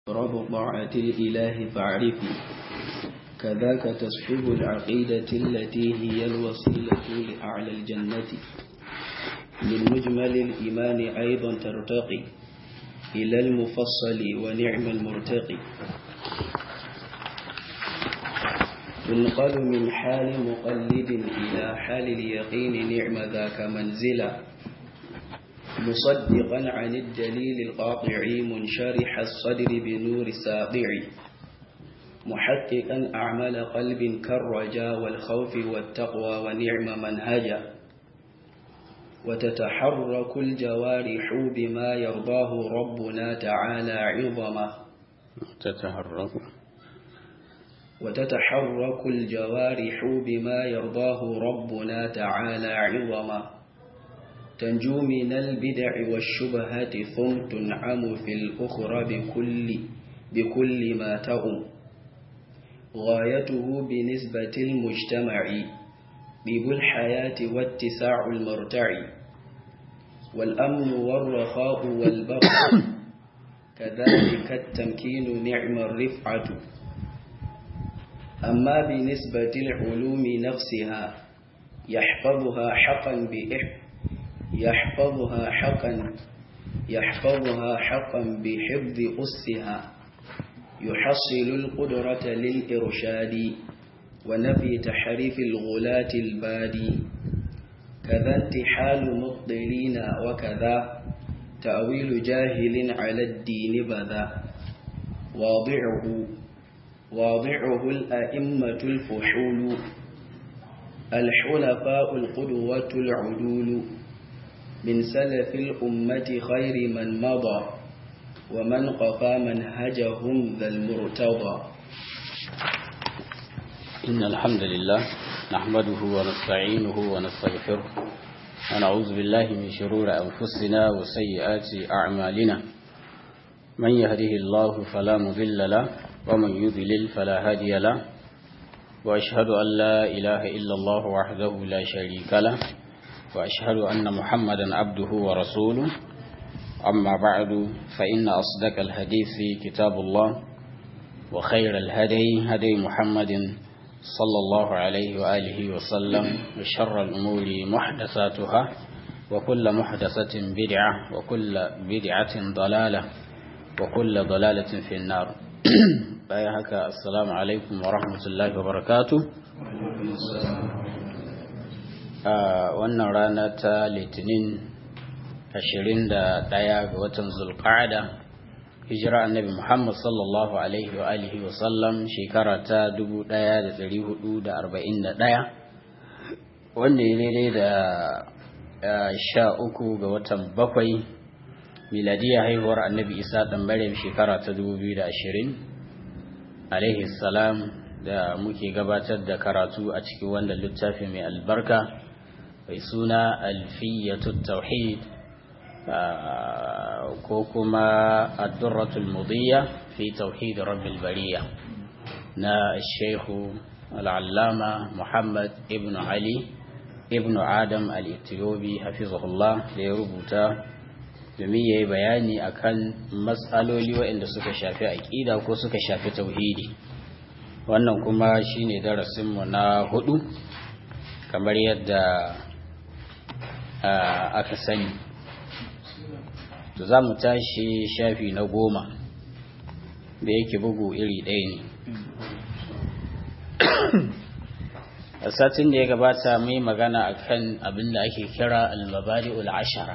رب طاعة الإله فاعرفوا كذاك تصحب العقيدة التي هي الوسيلة لأعلى الجنة من مجمل الإيمان أيضا ترتقي إلى المفصل ونعم المرتقي تنقل من حال مقلد إلى حال اليقين نعم ذاك منزلا مصدقا عن الدليل القاطع منشرح الصدر بنور ساطع محققا أعمال قلب كالرجاء والخوف والتقوى ونعم منهجا وتتحرك الجوارح بما يرضاه ربنا تعالى عظما تتحرك وتتحرك الجوارح بما يرضاه ربنا تعالى عظما تنجو من البدع والشبهات ثم تنعم في الأخرى بكل بكل ما تؤم غايته بنسبة المجتمع طيب الحياة واتساع المرتع والأمن والرخاء والبقاء كذلك التمكين نعم الرفعة أما بنسبة العلوم نفسها يحفظها حقا بإحفظ يحفظها حقا يحفظها حقا بحفظ أسها يحصل القدرة للإرشاد ونفي تحريف الغلاة البادي كذا انتحال مبطلين وكذا تأويل جاهل على الدين بذا واضعه واضعه الأئمة الفحول الحلفاء القدوة العدول من سلف الأمة خير من مضى ومن قفى منهجهم ذا المرتضى إن الحمد لله نحمده ونستعينه ونستغفره ونعوذ بالله من شرور أنفسنا وسيئات أعمالنا من يهده الله فلا مضل له ومن يضلل فلا هادي له وأشهد أن لا إله إلا الله وحده لا شريك له وأشهد أن محمدا عبده ورسوله أما بعد فإن أصدق الحديث كتاب الله وخير الهدي هدي محمد صلى الله عليه وآله وسلم وشر الأمور محدثاتها وكل محدثة بدعة وكل بدعة ضلالة وكل ضلالة في النار بايهك السلام عليكم ورحمة الله وبركاته wannan rana ta litinin 21 ga watan zulqa'ada hijira annabi Muhammad sallallahu alaihi wa alihi wa sallam shekara ta 1441 wanda ya daidai da sha uku ga watan bakwai miladiya haihuwar annabi isa ɗan maryam shekara ta 2020 alaihi salam da muke gabatar da karatu a cikin wanda littafi mai albarka mai suna alfiyatu tauhid ko kuma addurratul mudiyya fi tauhid rabbil bariya na shehu al'allama muhammad ibn ali ibn adam al-ethiopi hafizahullah da ya rubuta domin ya yi bayani akan matsaloli waɗanda suka shafi aƙida ko suka shafi tauhidi wannan kuma shine darasinmu na hudu kamar yadda aka sani to za mu tashi shafi na goma da yake bugu iri ɗaya ne a satin da ya gabata mai magana akan abin da ake kira al-mabadi'ul ashara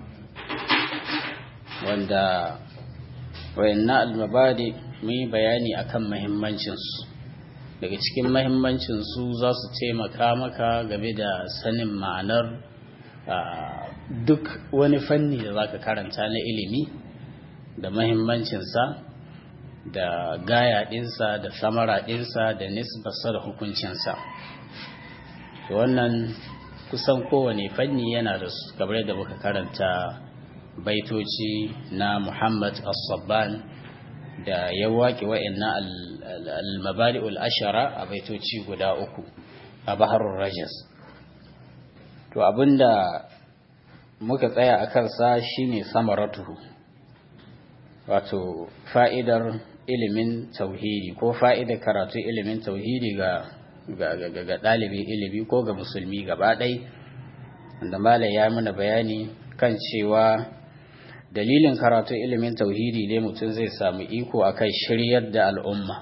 wanda wayanna al-mabadi mai bayani akan mahimmancinsu daga cikin mahimmancinsu za su taimaka maka game da sanin ma'anar duk wani fanni da zaka karanta na ilimi da mahimmancinsa da gaya ɗinsa da samara ɗinsa da nisbarsa da hukuncinsa wannan kusan kowane fanni yana da su kamar yadda muka karanta baitoci na muhammad as-sabban da ya waƙe wa'annan al-mabadi'ul ashara a baitoci guda uku a baharul rajas to abinda muka tsaya a kansa shine samaratuhu wato fa'idar ilimin tauhidi ko fa'idar karatu ilimin tauhidi ga ga ɗalibin ilimi ko ga musulmi gaba ɗai da malai ya mana bayani kan cewa dalilin karatu ilimin tauhidi ne mutum zai samu iko akan shiryar da al'umma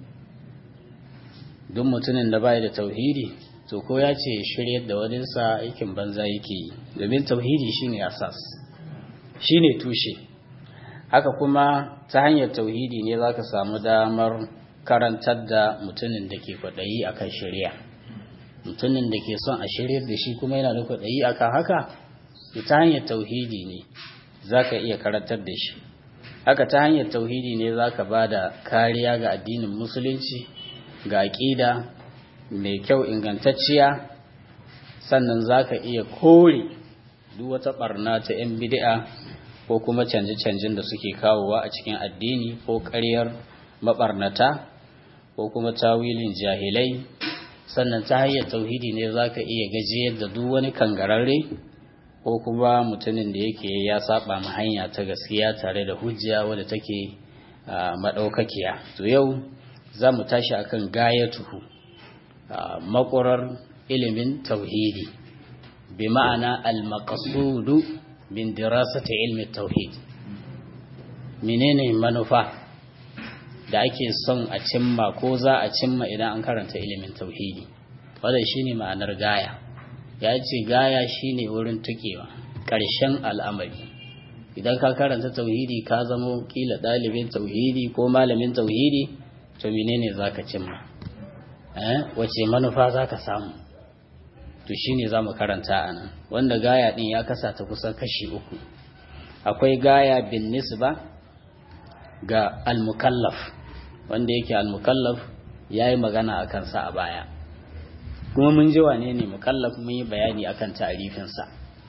duk mutumin da bai da tauhidi to ko ya ce shiryar da waninsa aikin banza yake yi domin tauhidi shine asas shine tushe haka kuma ta hanyar tauhidi ne za ka samu damar karantar da mutumin da ke kwaɗayi a kan shirya mutumin da ke son a shiryar da shi kuma yana da kwaɗayi a kan haka ta hanyar tauhidi ne za ka iya karantar da shi haka ta hanyar tauhidi ne za ka ba da kariya ga addinin musulunci ga aƙida mai kyau ingantacciya sannan za ka iya kore duk wata ɓarna ta 'yan bid'a ko kuma canje-canjen da suke kawowa a cikin addini ko ƙaryar maɓarnata ko kuma tawilin jahilai sannan ta hanyar tauhidi ne za ka iya gajiyar da duk wani kangararre ko kuma mutumin da yake ya saba ma hanya ta gaskiya tare da hujja wadda take maɗaukakiya to yau za mu tashi akan gayatuhu makurar ilimin tauhidi bi ma'ana al-maqsudu min dirasati ilmi tauhid menene manufa da ake son a cimma ko za a cimma idan an karanta ilimin tauhidi wadda shine ma'anar gaya ya ce gaya shine wurin tukewa ƙarshen al'amari idan ka karanta tauhidi ka zamo kila ɗalibin tauhidi ko malamin tauhidi to menene za ka cimma wace manufa za ka samu to shine za mu karanta a nan wanda gaya ɗin ya kasa ta kusan kashi uku akwai gaya bin nisba ga al-mukallaf wanda yake al-mukallaf ya yi magana a kansa a baya kuma mun ji wane ne mukallaf mun yi bayani akan ta'arifinsa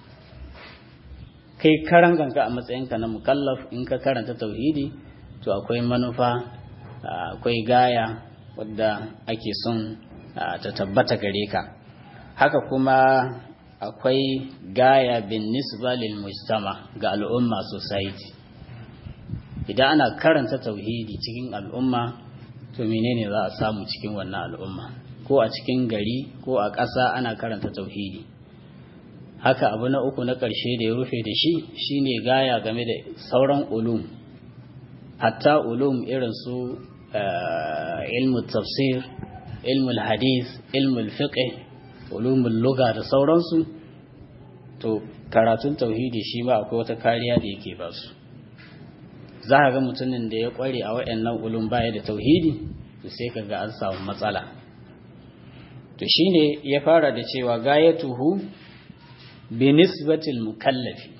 kai karan ganka a matsayinka na mukallaf in ka karanta tauhidi to akwai manufa akwai gaya wadda ake son ta tabbata gare ka haka kuma akwai gaya bin nisba lil mujtama ga al'umma society idan ana karanta tauhidi cikin al'umma to menene za a samu cikin wannan al'umma ko a cikin gari ko a ƙasa ana karanta tauhidi haka abu na uku na ƙarshe da ya rufe da shi shine gaya game da sauran ulum hatta ulum irin su ilmu tafsir ilmu hadith ilmu fiqh ulumul lugha da sauransu to karatun tauhidi shi ma akwai wata kariya da yake ba su za a ga mutumin da ya kware a waɗannan ulum baya da tauhidi to sai ka ga an samu matsala to shine ya fara da cewa gayatuhu bi nisbatil mukallafi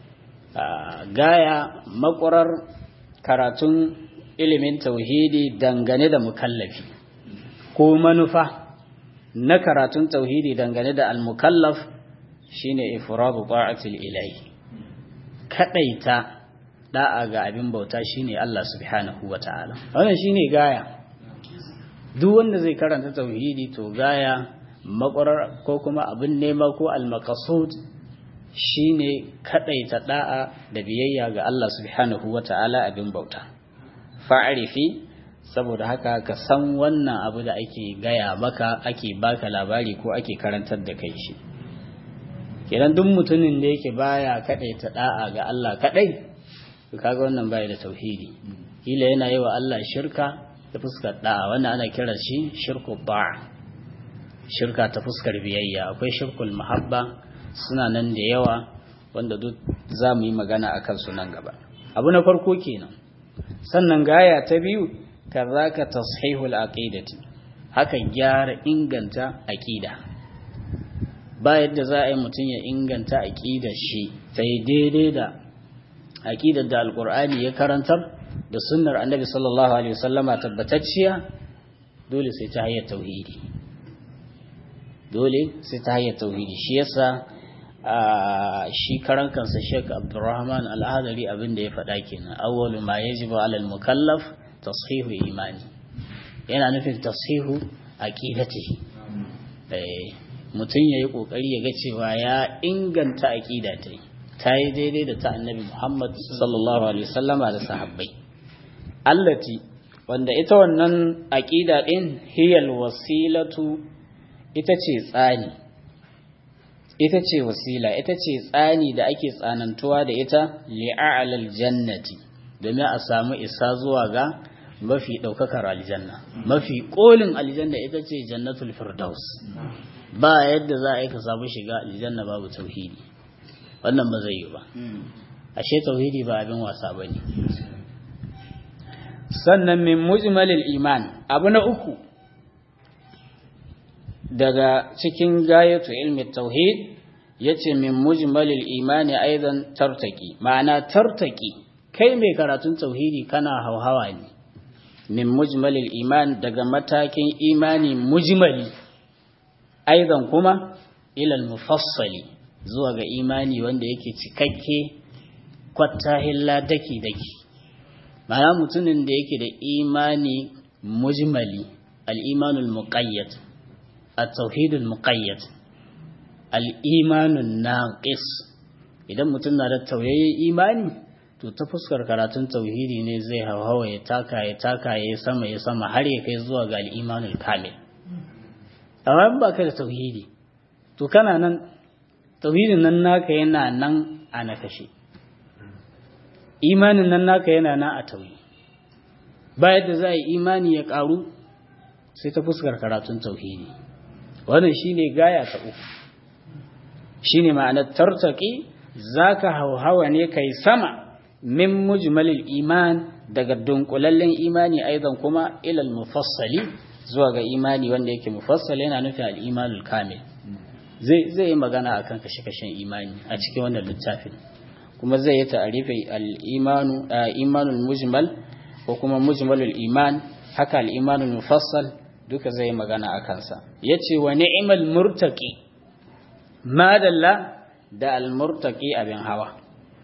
gaya makwarar karatun ilimin tauhidi dangane da mukallafi ko manufa na karatun tauhidi dangane da al-mukallaf shine ifradu ta'atil ilahi kadaita da'a ga abin bauta shine Allah subhanahu wata'ala wannan shine gaya duk wanda zai karanta tauhidi to gaya makwarar ko kuma abin nema ko al-maqsud shine kadaita da'a da biyayya ga Allah subhanahu wata'ala abin bauta fa'arifi saboda haka ka san wannan abu da ake gaya maka ake baka labari ko ake karantar da kai shi kenan duk mutumin da yake baya kadaita da'a ga Allah kadai to kaga wannan baya da tauhidi kila yana yi wa Allah shirka ta fuskar da'a wannan ana kira shi shirku da'a shirka ta fuskar biyayya akwai shirkul mahabba suna nan da yawa wanda duk za mu yi magana a kansu nan gaba abu na farko kenan sannan gaya ta biyu kazaka tashihul aqidati haka gyara inganta aqida ba yadda za a yi mutum ya inganta aqidar shi ta yi daidai da aqidar da alqur'ani ya karantar da sunnar annabi sallallahu alaihi wasallama tabbatacciya dole sai ta hanyar tauhidi dole sai ta hanyar tauhidi shi yasa shi karan kansa Sheikh Abdulrahman Al-Adari abin da ya faɗa kenan awwalu ma yajibu 'ala al-mukallaf tashihu imani yana nufin tashihu aqidatihi eh mutum yayi kokari ya ga cewa ya inganta aqida ta ta yi daidai da ta annabi Muhammad sallallahu alaihi wasallama da sahabbai allati wanda ita wannan aqida din hiyal wasilatu ita ce tsani ita ce wasila ita ce tsani da ake tsanantuwa da ita li'a'lal jannati domin a samu isa zuwa ga mafi daukakar aljanna mafi kolin aljanna ita ce jannatul firdaus ba yadda za a yi ka samu shiga aljanna babu tauhidi wannan ba zai yi ba ashe tauhidi ba abin wasa bane sannan min mujmalil iman abu na uku daga cikin gayatu ilmi tauhid yace min mujmalil imani aidan tartaki ma'ana tartaki kai mai karatun tauhidi kana hauhawa ne min mujmalil iman daga matakin imani mujmali aidan kuma ilal mufassali zuwa ga imani wanda yake cikakke kwattahilla daki daki ma'ana mutumin da yake da imani mujmali al-imanul muqayyad at-tauhidul muqayyad al-imanun naqis idan mutum na da tauyayyen imani to ta fuskar karatun tauhidi ne zai hawa ya taka ya taka ya sama ya sama har ya kai zuwa ga al-imanul kamil amma ba ka da tauhidi to kana nan tauhidin nan naka yana nan a nakashe imanin nan naka yana nan a tauyi ba yadda za a yi imani ya karu sai ta fuskar karatun tauhidi wannan shine gaya ta uku shine ma'anar tartaki zaka hauhawa ne kai sama min mujmalil iman daga dunkulallen imani aidan kuma ilal mufassali zuwa ga imani wanda yake mufassal yana nufin al-imanul kamil zai zai yi magana akan kashe-kashen imani a cikin wannan littafin kuma zai yi ta'arifi al-imanu imanul mujmal ko kuma mujmalul iman haka al-imanul mufassal duka zai yi magana akan sa yace wa ni'mal murtaqi madalla da al-murtaqi abin hawa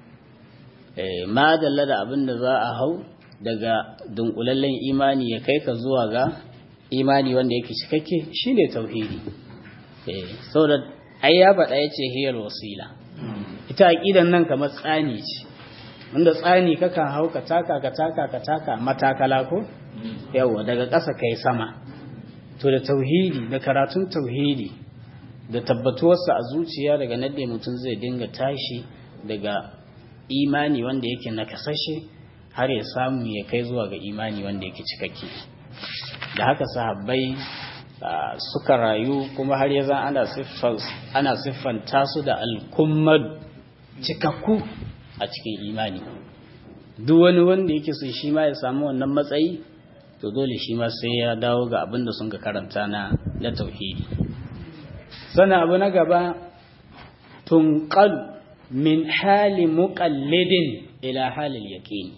eh madalla da abin da za a hau daga dunkulallen imani ya kai ka zuwa ga imani wanda yake cikakke shine tauhidi eh saboda ai ya faɗa yace hiyar wasila ita aqidan nan kamar tsani ce wanda tsani kakan hau ka taka ka taka ka taka matakala ko yawa daga ƙasa kai sama to da tauhidi da karatun tauhidi da tabbatuwarsa a zuciya daga nadde mutum zai dinga tashi daga imani wanda yake nakasashe har ya samu ya kai zuwa ga imani wanda yake cikakke da haka sahabbai suka rayu kuma har ya zan ana siffanta su da alkummad cikakku a cikin imani duk wani wanda yake so shi ma ya samu wannan matsayi to dole shi ma sai ya dawo ga abin da sun ka karanta na na tauhidi sannan abu na gaba tunqal min hali muqallidin ila halil yaqini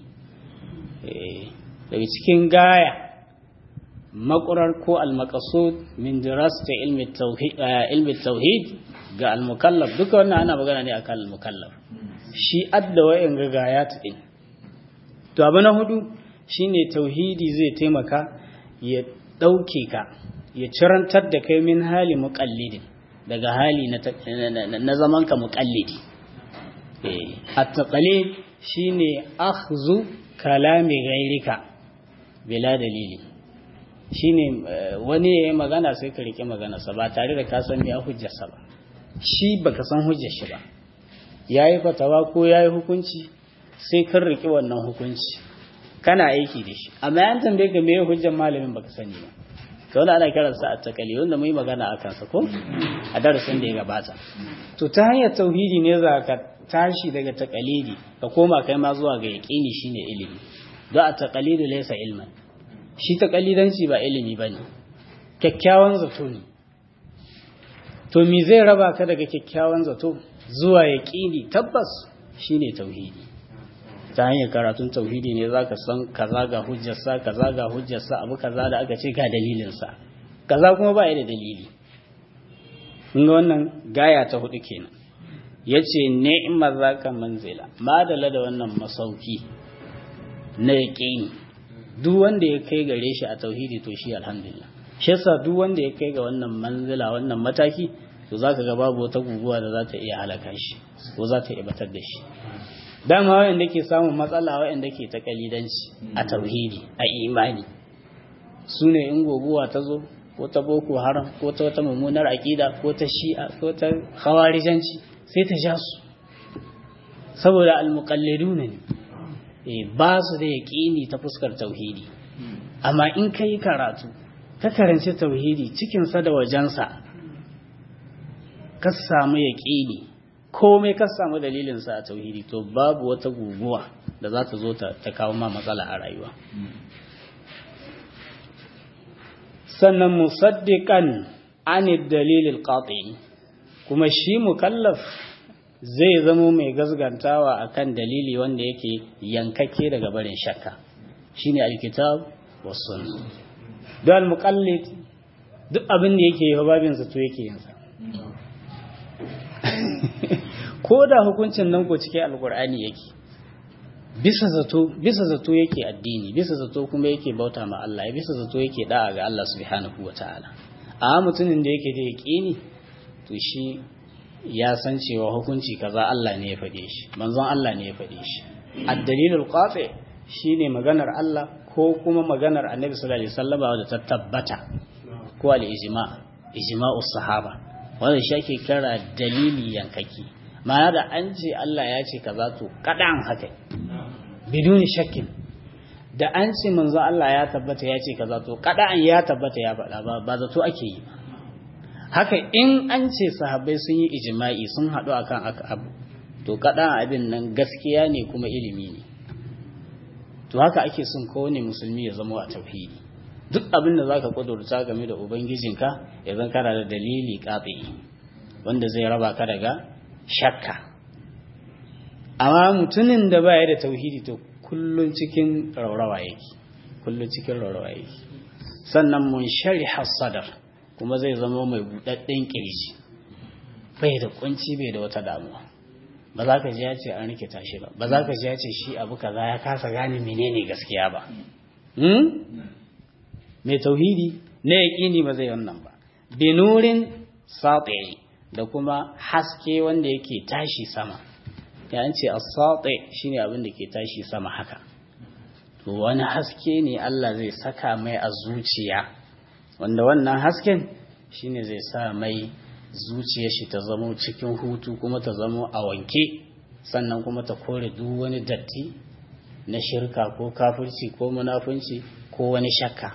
daga cikin gaya makurar ko al-maqsud min dirasati ilmi tauhid ilmi tauhid ga al-mukallaf duka wannan ana magana ne akan al-mukallaf shi adda wayan ga gayat din to abu na hudu shine tauhidi zai taimaka ya dauke ka ya cirantar da kai min hali muqallidin daga hali na zaman ka muqallidi eh at-taqlid shine akhzu kalami ghairika bila dalili shine wani ya yi magana sai ka rike maganarsa ba tare da ka san me hujjarsa ba shi baka san hujjar shi ba yayi fatawa ko yayi hukunci sai kan rike wannan hukunci kana aiki da shi amma yan tambaye ka me hujjar malamin baka sani ba to wannan ana kiransa a takali wanda mu yi magana a kansa ko a darasin da ya gabata to ta hanyar tauhidi ne za ka tashi daga takalidi ka koma kai ma zuwa ga yaqini shine ilimi don a taqalidu laysa ilman shi taqalidanci ba ilimi bane kyakkyawan zato ne to me zai raba ka daga kyakkyawan zato zuwa yaqini tabbas shine tauhidi ta hanyar karatun tauhidi ne zaka san kaza ga hujjarsa kaza ga hujjarsa abu kaza da aka ce ga dalilinsa kaza kuma ba ya da dalili kun ga wannan gaya ta hudu kenan yace ni'mar zaka manzila madala da wannan masauki na yaqini duk wanda ya kai gare shi a tauhidi to shi alhamdulillah shi yasa duk wanda ya kai ga wannan manzila wannan mataki to za ka ga babu wata guguwa da za ta iya halaka shi ko za ta iya batar da shi dama wayanda ke samun matsala wayanda ke ta kalidanci a tauhidi a imani su ne in guguwa ta zo ko ta boko haram ko ta wata mummunar aƙida ko ta shi'a ko ta khawarijanci sai ta ja su saboda almuqalliduna ne eh ba su da yaqini ta fuskar tauhidi amma in kai karatu ka karanci tauhidi cikin sa da wajensa ka samu yaqini komai ka samu dalilin sa a tauhidi to babu wata guguwa da za ta zo ta kawo ma matsala a rayuwa sannan musaddiqan anid dalilil qati kuma shi mukallaf zai zamo mai gazgantawa akan dalili wanda yake yankake daga barin shakka shine alkitab was sunnah don muqallid duk abin da yake yi babin sa to yake yin sa ko da hukuncin nan ko cikin alqur'ani yake bisa zato bisa zato yake addini bisa zato kuma yake bauta ma Allah bisa zato yake da'a ga Allah subhanahu wataala a mutumin da yake da yaqini to shi ya san cewa hukunci kaza Allah ne ya faɗe shi manzon Allah ne ya faɗe shi ad-dalilul qati shine maganar Allah ko kuma maganar Annabi sallallahu alaihi wasallam wadda ta tabbata ko al-ijma ijma'us sahaba wanda shi ake kira dalili yankaki ma'ana da an ce Allah ya ce kaza to kadan haka biduni shakkin da an ce manzo Allah ya tabbata ya ce kaza to kadan ya tabbata ya faɗa ba ba zato ake yi ba haka in an ce sahabbai sun yi ijma'i sun haɗu akan aka abu to kadan abin nan gaskiya ne kuma ilimi ne to haka ake son kowane musulmi ya zama a tauhidi duk abin da zaka kudurta game da ubangijinka ya zan kana da dalili qati wanda zai raba ka daga shakka amma mutumin da baya da tauhidi to kullun cikin raurawa yake kullun cikin raurawa yake sannan mun shariha sadar kuma zai zama mai budadden kirji bai da kunci bai da wata damuwa ba za ka ji ya ce an rikita shi ba ba za ka ji ya ce shi abu kaza ya kasa gane menene gaskiya ba mai tauhidi na yaƙini ba zai wannan ba binurin sati da kuma haske wanda yake tashi sama ya ce as-sati shine abin da ke tashi sama haka to wani haske ne Allah zai saka mai a zuciya wanda wannan hasken shine zai sa mai zuciyar shi ta zamo cikin hutu kuma ta zamo a wanke sannan kuma ta kore duk wani datti na shirka ko kafirci ko munafunci ko wani shakka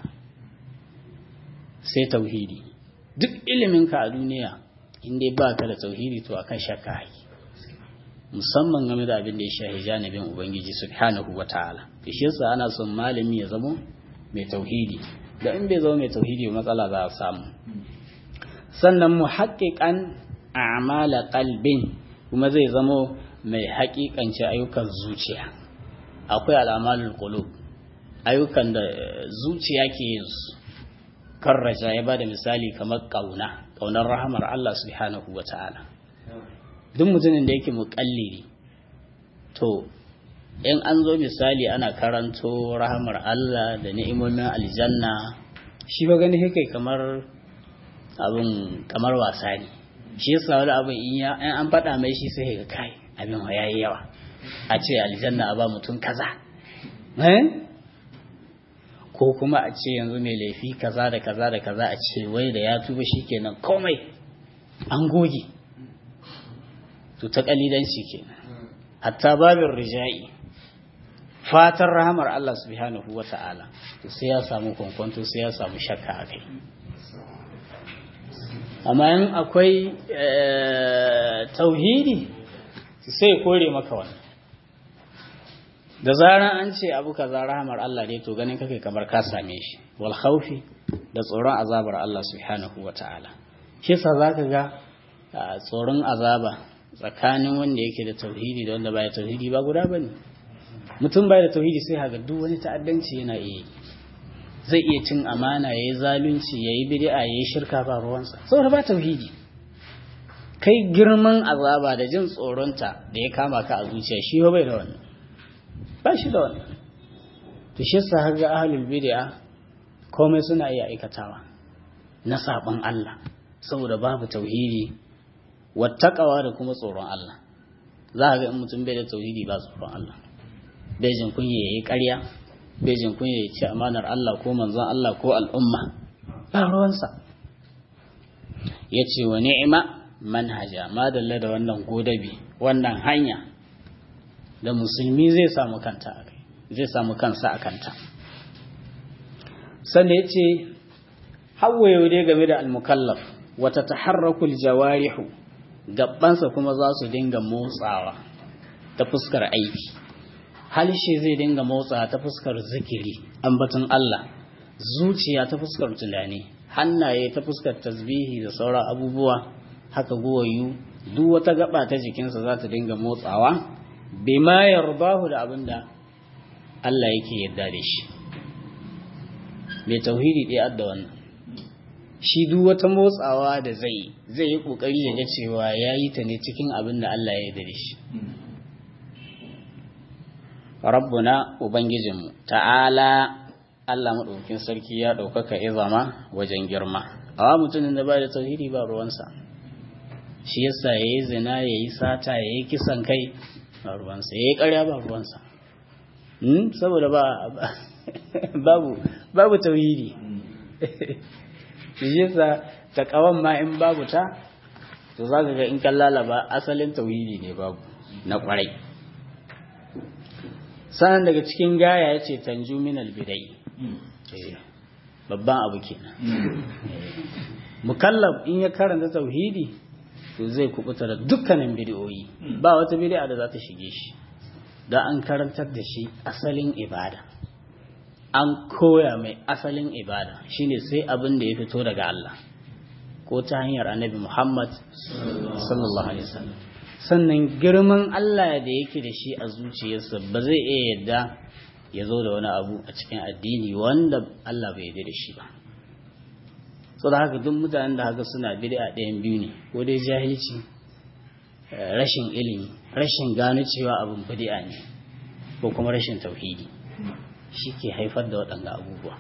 sai tauhidi duk iliminka a duniya inda ba ka da tauhidi to akan shakka haƙi musamman game da abin da ya shahi janibin ubangiji subhanahu wa ta'ala shi yasa ana son malami ya zama mai tauhidi da in bai zama mai tauhidi matsala za a samu sannan muhaqqiqan a'mala qalbin kuma zai zama mai haƙiƙance ayyukan zuciya akwai al'amalul qulub ayyukan da zuciya ke yin su karraja ya bada misali kamar kauna kaunar rahamar Allah subhanahu wa ta'ala duk mutumin da yake muƙalliri to in an zo misali ana karanto rahamar Allah da ni'imomin aljanna shi ba gani kai kamar abin kamar wasa ne shi yasa wani abin in ya an faɗa mai shi sai ga kai abin yayi yawa a ce aljanna a ba mutum kaza eh ko kuma a ce yanzu mai laifi kaza da kaza da kaza a ce wai da ya tuba shikenan komai an goge to ta kalidanci kenan hatta babin rijai fatan rahamar Allah subhanahu wata'ala to sai ya samu kwankwanto sai ya samu shakka a kai amma in akwai tauhidi sai kore maka wannan da zaran an ce abu kaza rahamar Allah ne to ganin kake kamar ka same shi wal khawfi da tsoron azabar Allah subhanahu wata'ala shi yasa zaka ga tsoron azaba tsakanin wanda yake da tauhidi da wanda baya tauhidi ba guda bane mutum baya da tauhidi sai haga duk wani ta'addanci yana iya zai iya cin amana yayi zalunci yayi bid'a yayi shirka ba ruwansa saboda ba tauhidi kai girman azaba da jin tsoronta da ya kama ka a zuciya shi ba bai da wannan ba shi da wannan to shi yasa har ga ahlul bid'a komai suna iya aikatawa na saban Allah saboda babu tauhidi wattaqawa da kuma tsoron Allah za ka ga in mutum bai da tauhidi ba tsoron Allah bai jin kunya yayi ƙarya bai jin kunya ya ci amanar Allah ko manzon Allah ko al'umma ba ruwansa yace wa ni'ima manhaja madalla da wannan godabi wannan hanya da musulmi zai samu kanta a kai zai samu kansa a kanta sannan ya ce hawaye dai game da almukallaf wata taharrakul jawarihu gabansa kuma za su dinga motsawa ta fuskar aiki halshe zai dinga motsawa ta fuskar zikiri ambaton Allah zuciya ta fuskar tunani hannaye ta fuskar tasbihi da sauran abubuwa haka guwayu duk wata gaba ta jikinsa za ta dinga motsawa bima yardahu da abinda Allah yake yarda da shi mai tauhidi ɗaya adda wannan shi duk wata motsawa da zai zai yi kokari ya ga cewa ya yi ta ne cikin abin da Allah ya yarda da shi rabbuna ubangijinmu ta'ala Allah maɗaukin sarki ya ɗaukaka izama wajen girma awa mutumin da ba da tauhidi ba ruwansa shi yasa ya yi zina ya yi sata ya yi kisan kai ba ruwansa ya yi ƙarya ba ruwansa saboda ba babu babu tauhidi shi yasa takawan ma in babu ta to zaka ga in kan lalaba asalin tauhidi ne babu na kwarai sanan daga cikin gaya yace tanju min albidai babban abu kenan mukallaf in ya karanta tauhidi to zai kubuta da dukkanin bid'o'i ba wata bid'a da za ta shige shi da an karantar da shi asalin ibada an koya mai asalin ibada shine sai abin da ya fito daga Allah ko ta hanyar annabi Muhammad sallallahu alaihi wasallam sannan girman Allah da yake da shi a zuciyarsa ba zai iya yadda ya zo da wani abu a cikin addini wanda Allah bai yarda da shi ba so da haka duk mutanen da haka suna bid'a ɗayan biyu ne ko dai jahilci rashin ilimi rashin gano cewa abin bid'a ne ko kuma rashin tauhidi shi ke haifar da waɗanda abubuwa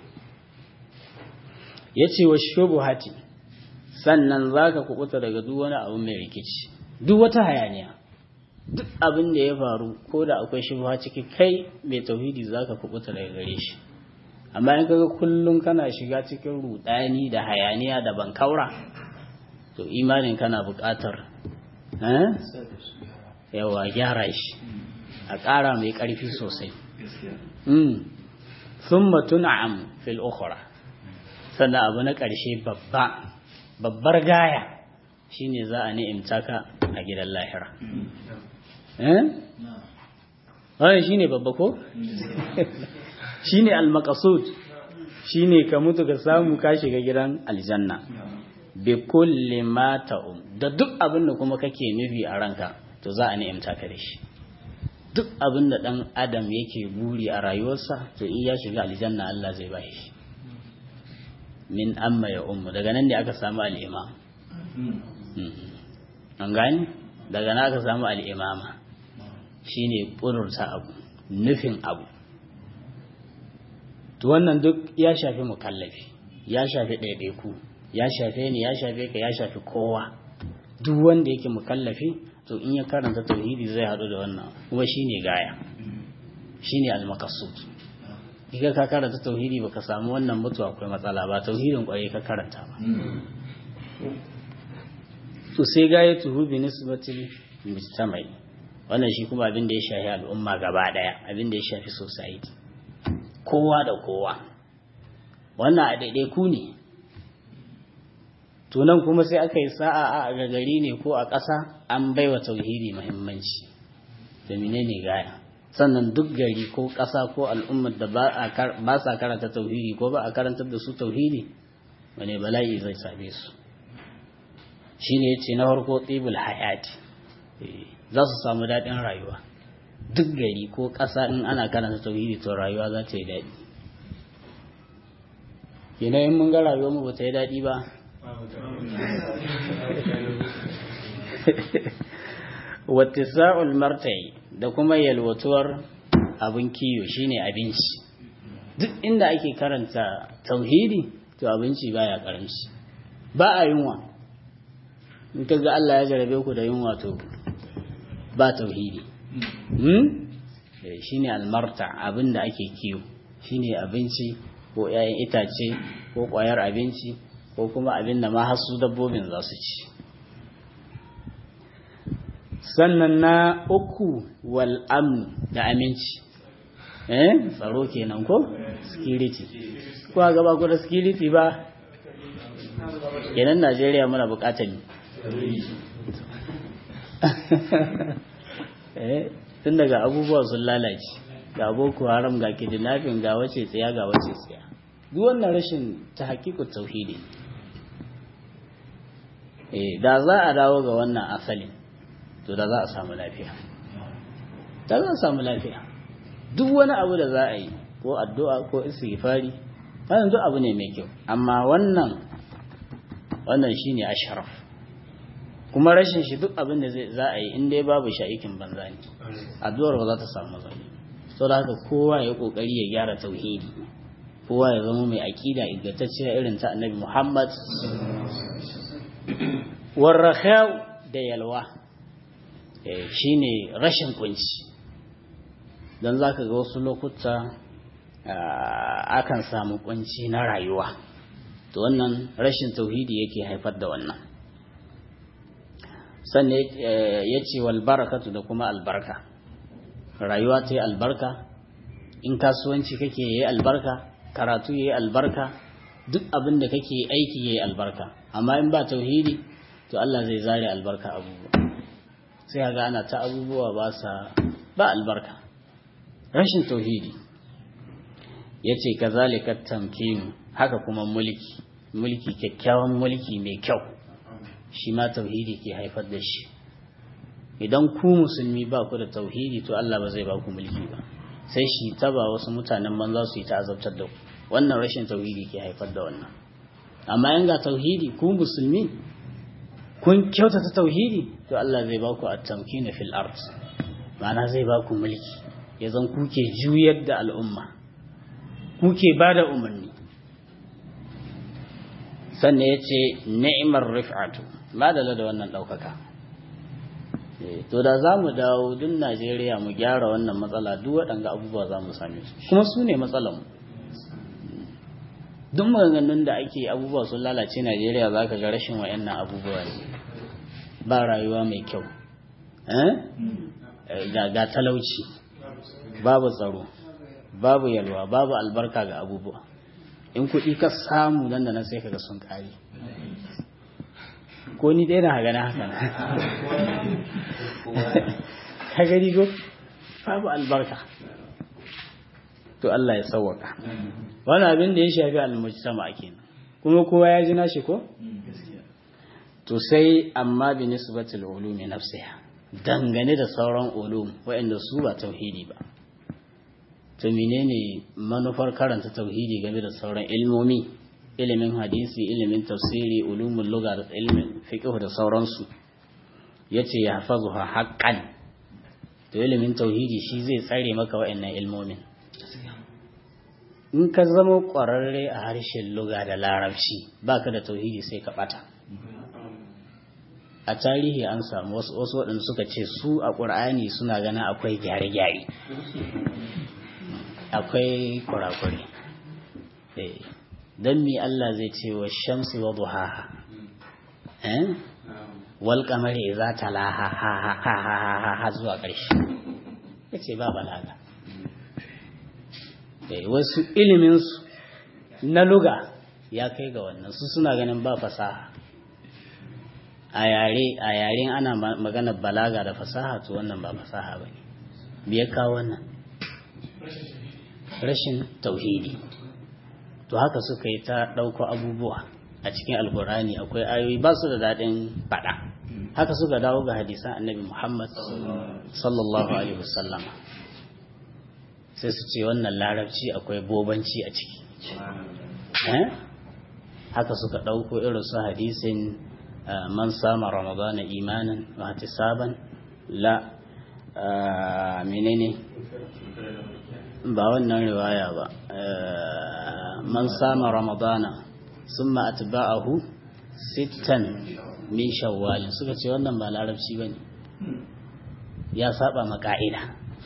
ya ce wa shubuhati sannan za ka kubuta daga duk wani abu mai rikici duk wata hayaniya duk abin da ya faru ko da akwai shubuha ciki kai mai tauhidi za ka kubuta daga gare shi amma in kaga kullum kana shiga cikin rudani da hayaniya da bankaura to imanin kana buƙatar yawa gyara shi a ƙara mai ƙarfi sosai thumma tun'am fil ukhra sannan abu na ƙarshe babba babbar gaya shine za a ni'imta ka a gidan lahira eh wannan shine babba ko shine al-maqsud shine ka mutu ka samu ka shiga gidan aljanna bi kulli ma ta'um da duk abin da kuma kake nufi a ranka to za a ni'imta ka da shi duk abin da ɗan adam yake buri a rayuwarsa to in ya shiga aljanna Allah zai ba shi min amma ya ummu daga nan ne aka samu al'imam an gani daga nan aka samu al'imama shine ƙudurta abu nufin abu to wannan duk ya shafi mukallafi ya shafi ɗaiɗaiku ya shafe ni ya shafe ka ya shafi kowa duk wanda yake mukallafi to in ya karanta tauhidi zai haɗu da wannan kuma shine gaya shine al-maqsud idan ka karanta tauhidi baka samu wannan mutu akwai matsala ba tauhidin kwarai ka karanta ba to sai gaya tuhu bi nisbatil mujtama'i wannan shi kuma abin da ya shafi al'umma gaba daya abin da ya shafi society kowa da kowa wannan a daidai ku ne tunan kuma sai aka yi sa'a a gagari ne ko a ƙasa an baiwa tauhidi muhimmanci da menene gaya sannan duk gari ko ƙasa ko al'ummar da ba sa karanta tauhidi ko ba a karantar da su tauhidi wane bala'i zai same su shi ne ce na farko tsibul hayati za su samu daɗin rayuwa duk gari ko ƙasa in ana karanta tauhidi to rayuwa za ta yi daɗi kenan in mun ga rayuwar mu ba ta yi daɗi ba wattisa'ul martai da kuma yalwatuwar abin kiyo shine abinci duk inda ake karanta tauhidi to abinci baya karanci ba a yunwa in ka ga Allah ya jarabe ku da yin wato ba tauhidi shine almarta abin da ake kiwo shine abinci ko 'ya'yan itace ko ƙwayar abinci ko kuma abin da ma hasu dabbobin za su ci sannan na uku wal amn da aminci eh tsaro kenan ko security ko a gaba ku da security ba kenan Najeriya muna bukatar ne eh tun daga abubuwa sun lalace ga boko haram ga kidnapping ga wace tsaya ga wace tsaya duk wannan rashin ta hakiku tauhidi eh da za a dawo ga wannan asalin to da za a samu lafiya da za a samu lafiya duk wani abu da za a yi ko addu'a ko istighfari wannan duk abu ne mai kyau amma wannan wannan shine ashraf kuma rashin shi duk abin da za a yi in dai babu shi aikin banza ne addu'ar ba za ta samu matsala sau da haka kowa ya kokari ya gyara tauhidi kowa ya zama mai aƙida ingantacciya irin ta annabi muhammad warrakhau da yalwa shine rashin kunci don za ka ga wasu lokuta akan samu kunci na rayuwa to wannan rashin tauhidi yake haifar da wannan sannan ya ce walbarakatu da kuma albarka rayuwa ta yi albarka in kasuwanci kake yi albarka karatu ya yi albarka duk abin da kake aiki ya yi albarka amma in ba tauhidi to Allah zai zare albarka abubuwa sai ga ana ta abubuwa ba sa ba albarka rashin tauhidi ya ce ka zalika tamkinu haka kuma mulki mulki kyakkyawan mulki mai kyau shi ma tauhidi ke haifar da shi idan ku musulmi ba ku da tauhidi to Allah ba zai ba ku mulki ba sai shi taba wasu mutanen banza su yi ta azabtar da ku wannan rashin tauhidi ke haifar da wannan amma in ga tauhidi ku musulmi kun kyautata tauhidi to Allah zai ba ku at-tamkina fil ard ma'ana zai ba ku mulki ya zan kuke juyar da al'umma kuke ba da umarni sannan ya ce ni'imar rif'atu ba da da wannan ɗaukaka to da za mu dawo duk najeriya mu gyara wannan matsala duk waɗanga abubuwa za mu same su kuma su ne matsalanmu duk maganganun da ake abubuwa sun lalace najeriya za ka ga rashin wa'annan abubuwa ne ba rayuwa mai kyau ga talauci babu tsaro babu yalwa babu albarka ga abubuwa in kuɗi ka samu nan da nan sai kaga sun ƙare ko ni ɗaya na haga na haka na ka gani ko babu albarka to Allah ya sauwaka wani abin da ya shafi almujtama kenan kuma kowa ya ji nashi ko to sai amma bi nisbatil ulumi nafsiha dangane da sauran ulum waɗanda su ba tauhidi ba to menene manufar karanta tauhidi game da sauran ilmomi ilimin hadisi ilimin tafsiri ulumul lugha da ilimin fiqh da sauransu yace ya hafazuha haqqan to ilimin tauhidi shi zai tsare maka waɗannan ilmomin in ka zama ƙwararre a harshen lugha da larabci baka da tauhidi sai ka bata a tarihi an samu wasu waɗanda suka ce su a ƙur'ani suna ganin akwai gyare-gyare akwai kurakure don mi Allah zai ce wa shamsi wa duhaha wal kamari za ta laha ha ha ha ha ha ha zuwa ƙarshe ya ce ba balaga wasu iliminsu na luga ya kai ga wannan su suna ganin ba fasaha a yare a yaren ana magana balaga da fasaha to wannan ba fasaha ba ne biya kawo wannan rashin tauhidi to haka suka yi ta ɗauko abubuwa a cikin alkurani akwai ayoyi ba su da daɗin faɗa haka suka dawo ga hadisan annabi muhammad sallallahu alaihi wasallama sai su ce wannan larabci akwai bobanci a ciki haka suka ɗauko irin su hadisin man sama ramadana imanin wa saban la menene ba wannan riwaya ba man sama ramadana summa atba'ahu sittan min shawwalin suka ce wannan ba larabci bane ya saba ma ka'ida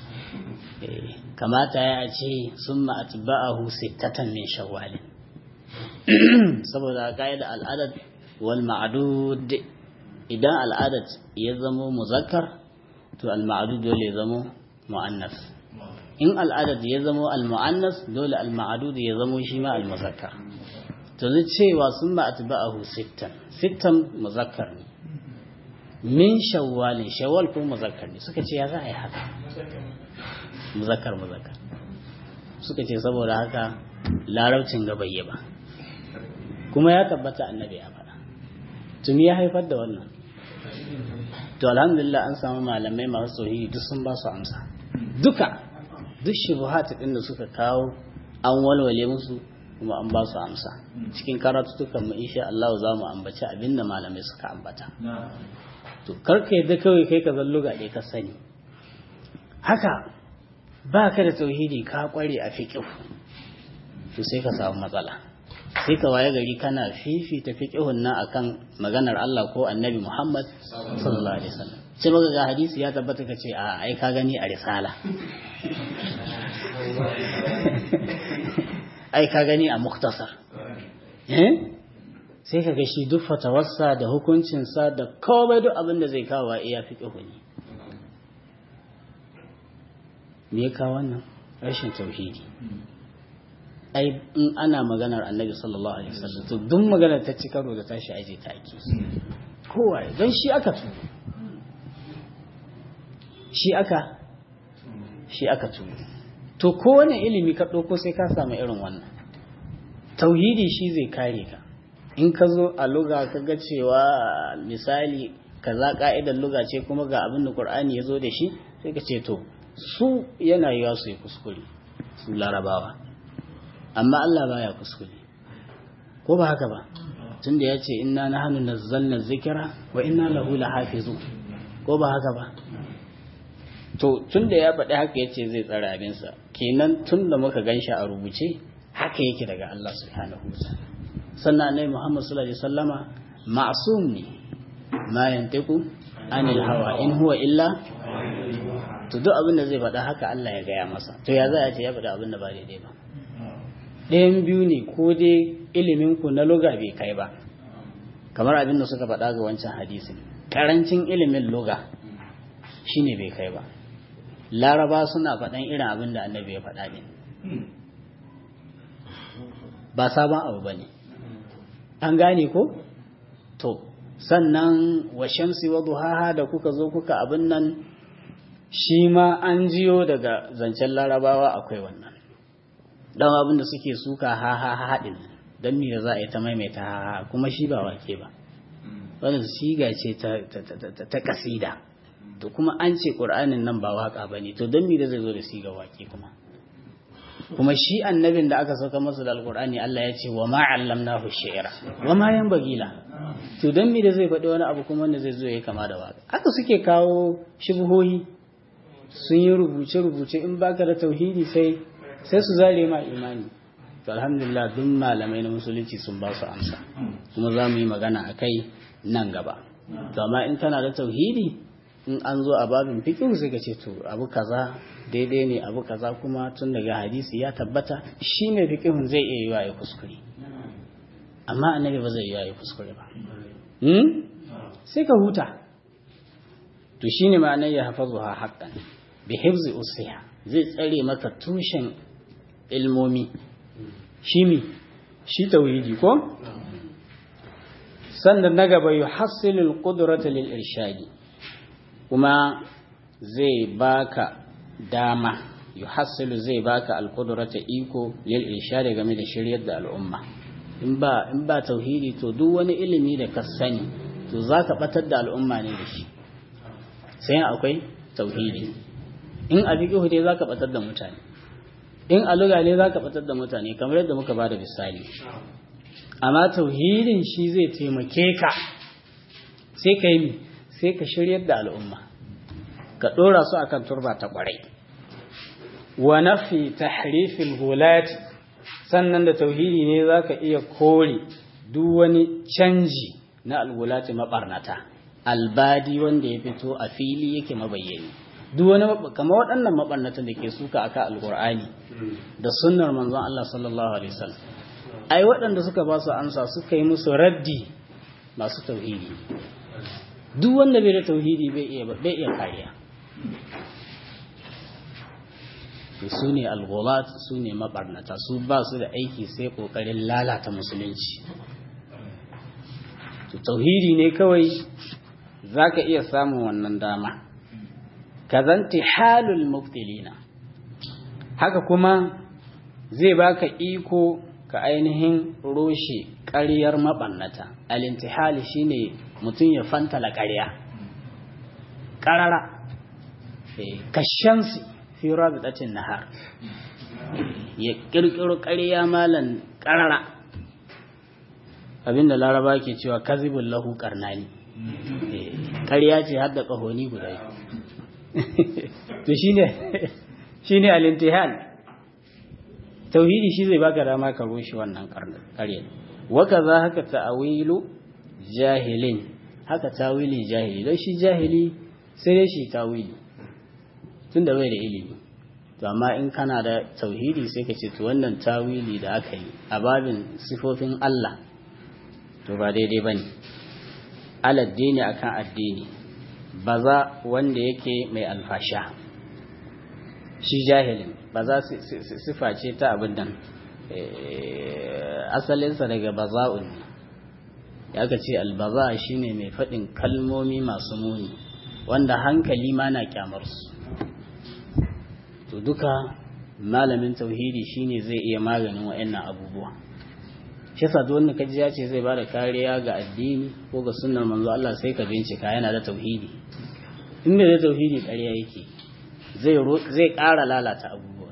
kamata ya ce summa atba'ahu sittatan min shawwalin saboda ka'ida al'adad wal ma'dud idan al'adad ya zamo muzakkar to al ma'dud dole ya zamo muannas in al'adad ya zamo al muannas dole al ma'dud ya zamo shi ma al muzakkar to zai cewa summa atba'ahu sittan sittan muzakkar ne min shawwalin shawwal ko muzakkar ne suka ce ya za a yi haka muzakkar muzakkar suka ce saboda haka larabcin ga bai ba kuma ya tabbata annabi ya faɗa tuni ya haifar da wannan to alhamdulillah an samu malamai masu tsohi duk sun ba su amsa duka duk shubuhat din da suka kawo an walwale musu kuma an ba su amsa cikin karatutukan mu insha Allah za mu ambaci abinda malamai suka ambata to karka yadda kawai kai ka zallo ga ka sani haka ba ka da tauhidi ka kware a fiqh to sai ka samu matsala sai ka waye gari kana fifita fiqhun nan akan maganar Allah ko Annabi Muhammad sallallahu alaihi wasallam sai baka ga hadisi ya tabbata ka ce a ai ka gani a risala ai ka gani a muktasar eh sai ka ga shi duk fatawarsa da hukuncinsa da komai duk abin da zai kawo iya fiqhu ne me ya kawo wannan rashin tauhidi ai in ana maganar annabi sallallahu alaihi wasallam to duk maganar ta ci karo da tashi aje ta ake kowa don shi aka tu shi aka shi aka tu to kowane ilimi ka ɗauko sai ka samu irin wannan tauhidi shi zai kare ka in ka zo a luga ka ga cewa misali kaza ka'idar luga ce kuma ga abin da qur'ani ya zo da shi sai ka ce to su yana yiwa su yi kuskure su larabawa amma Allah baya kuskure ko ba haka ba tunda ya ce inna nahnu nazzalna zikra wa inna lahu lahafizun ko ba haka ba to tunda ya faɗi haka yace zai tsara abinsa kenan tunda muka ganshi a rubuce haka yake daga Allah subhanahu wataala sannan annabi Muhammad sallallahu alaihi wasallama ma'sum ne ma yantiqu anil hawa in huwa illa to duk abin da zai faɗa haka Allah ya gaya masa to ya za a ce ya faɗa abin da ba daidai ba ɗayan biyu ne ko dai ilimin ku na luga bai kai ba kamar abin da suka faɗa ga wancan hadisin karancin ilimin luga shine bai kai ba laraba suna faɗan irin abin da annabi ya faɗa ne ba sabon abu ba ne an gane ko to sannan wa shamsi wa duhaha da kuka zo kuka abin nan shi ma an jiyo daga zancen larabawa akwai wannan dan abin da suke suka ha ha haɗin don me da za a yi ta maimaita ha ha kuma shi ba wake ba wannan siga ce ta kasida to kuma an ce ƙur'anin nan ba waka ba ne to don me da zai zo da siga wake kuma kuma shi annabin da aka sauka masa da alƙur'ani Allah ya ce wa ma allamnahu shi'ra wa ma yanbaghi la to don me da zai faɗi wani abu kuma wanda zai zo ya kama da waka haka suke kawo shubuhohi sun yi rubuce-rubuce in baka da tauhidi sai sai su zare ma imani to alhamdulillah duk malamai na musulunci sun ba su amsa kuma za mu yi magana a kai nan gaba to amma in kana da tauhidi in an zo a babin fiqh sai ka ce to abu kaza daidai ne abu kaza kuma tun daga hadisi ya tabbata shi ne fiqhun zai iya yiwa ya kuskure amma annabi ba zai iya ya kuskure ba sai ka huta to shine ma'anar ya hafazuha haqqan bi hifzi usiha zai tsare maka tushen ilmomi shi mi shi tauhidi ko sannan na gaba yuhassilu alqudrata lil irshadi kuma zai baka dama yuhassilu zai baka alqudrata iko lil irshadi game da shiryar da al'umma in ba in ba tauhidi to duk wani ilimi da ka sani to zaka batar da al'umma ne da shi sai akwai tauhidi in a fiqhu dai zaka batar da mutane in a lugha ne zaka batar da mutane kamar yadda muka bada misali amma tauhidin shi zai taimake ka sai ka yi sai ka shiryar da al'umma ka dora su akan turba ta kwarai wa nafi tahrifil gulati sannan da tauhidi ne zaka iya kore duk wani canji na algulati mabarnata albadi wanda ya fito a fili yake mabayyani duk wani kamar waɗannan mabarnatan da ke suka aka alqur'ani da sunnar manzon Allah sallallahu alaihi wasallam ai waɗanda suka ba su amsa suka yi musu raddi masu tauhidi duk wanda bai da tauhidi bai iya bai iya kariya su ne alghulat su ne mabarnata su ba su da aiki sai kokarin lalata musulunci to tauhidi ne kawai zaka iya samun wannan dama kazanti halul mubtilina haka kuma zai baka iko ka ainihin roshe ƙaryar maɓannata alintihali shine mutum ya fantala ƙarya ƙarara kashansu fi rabitatin nahar ya ƙirƙiro ƙarya malan ƙarara abinda laraba ke cewa kazibin lahu ƙarnani ƙarya ce hadda ƙahoni guda to shine shine alintihal tauhidi shi zai baka dama ka rushe wannan ƙarya waka za haka ta'awilu jahilin haka tawili jahili don shi jahili sai dai shi tawili tun da bai da ilimi to amma in kana da tauhidi sai ka ce to wannan tawili da aka yi a babin sifofin Allah to ba daidai bane aladdini akan addini baza wanda yake mai alfasha shi jahilin ba za sifa ce ta abin nan asalinsa daga baza'un ne ya ka ce albaza shine mai faɗin kalmomi masu muni wanda hankali ma na kyamarsu to duka malamin tauhidi shine zai iya maganin wa'annan abubuwa shi yasa duk wanda kaji ya ce zai bada kariya ga addini ko ga sunnar manzo Allah sai ka bincika yana da tauhidi in bai da tauhidi ƙarya yake zai zai ƙara lalata abubuwa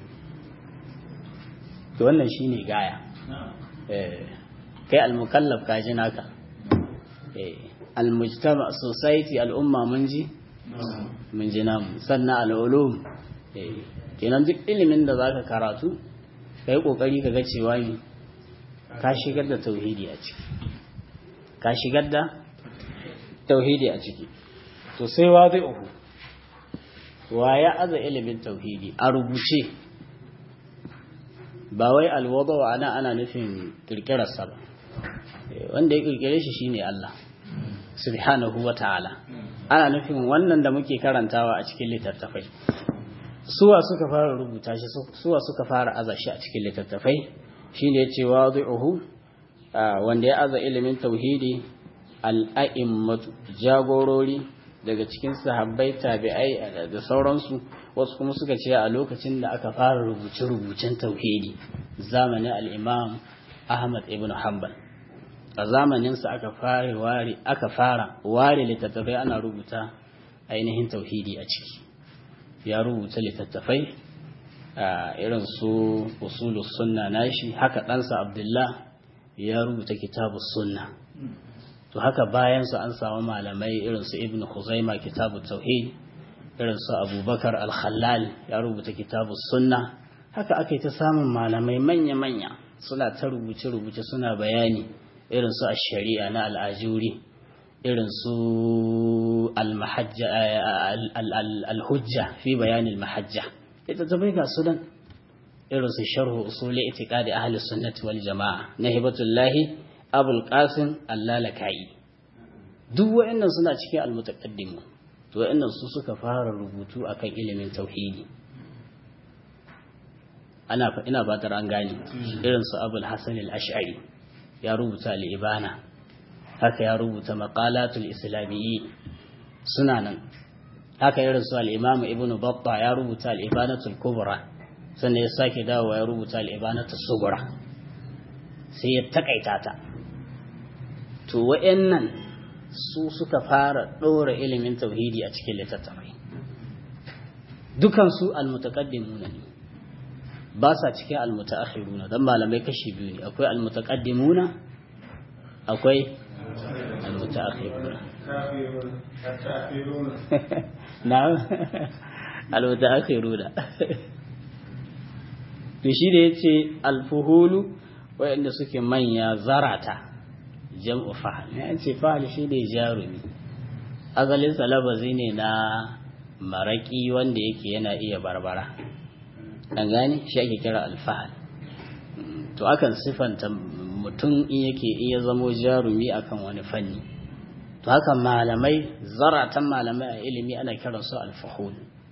to wannan shine gaya eh kai al-mukallaf ka ji naka eh al-mujtama society al-umma mun ji mun ji namu sannan al-ulum eh kenan duk ilimin da zaka karatu kai kokari ka ga cewa ni ka shigar da tauhidi a ciki ka shigar da tauhidi a ciki to sai wa zai uku wa ya aza ilimin tauhidi a rubuce ba wai alwada wa ana ana nufin kirkirarsa ba wanda ya kirkire shi shine Allah subhanahu wa ta'ala ana nufin wannan da muke karantawa a cikin littattafai suwa suka fara rubuta shi suwa suka fara aza shi a cikin littattafai shine yace wadi'uhu wanda ya aza ilimin tauhidi al-a'immatu jagorori daga cikin sahabbai tabi'ai da sauransu wasu kuma suka ce a lokacin da aka fara rubuce-rubucen tauhidi zamanin al-imam Ahmad ibn Hanbal a zamaninsa aka fara ware aka fara ware littattafai ana rubuta ainihin tauhidi a ciki ya rubuta littattafai irin su usulus sunna nashi haka ɗansa Abdullah ya rubuta kitabus sunna to haka bayansu an samu malamai irin su ibn Khuzaima kitabut tauhid irin su Abubakar al-Khallal ya rubuta kitabus sunna haka ake ta samun malamai manya-manya suna ta rubuce-rubuce suna bayani irin su ash-shari'a na al-ajuri irin su al-hujja fi bayanin mahajja ita ta bai ga sunan irin su sharhu usuli itiqadi ahli sunnati wal jama'a na hibatullahi abul qasim allalakai duk wa'annan suna cikin almutaqaddimu to wa'annan su suka fara rubutu akan ilimin tauhidi ana ina fatar an gane irin su abul hasan al-ash'ari ya rubuta al-ibana haka ya rubuta maqalatul islamiyyi suna nan haka irin su al-imam ibnu battah ya rubuta al-ibanatul kubra sannan ya sake dawowa ya rubuta al-ibanatus sughra sai ya takaita ta to wa'annan su suka fara ɗora ilimin tauhidi a cikin littattafai dukansu almutaqaddimuna ne ba sa cikin almutaakhiruna dan malamai kashi biyu ne akwai almutaqaddimuna akwai almutaakhiruna na'am almutaakhiruna to shi da yace alfuhulu wayanda suke manya zarata jam'u fahal ne an ce fahal shi ne jarumi asalin salabazi ne na maraki wanda yake yana iya barbara an gane shi ake kira alfahal to akan sifanta mutum in yake iya zamo jarumi akan wani fanni to haka malamai zaratan malamai a ilimi ana kiransu alfahul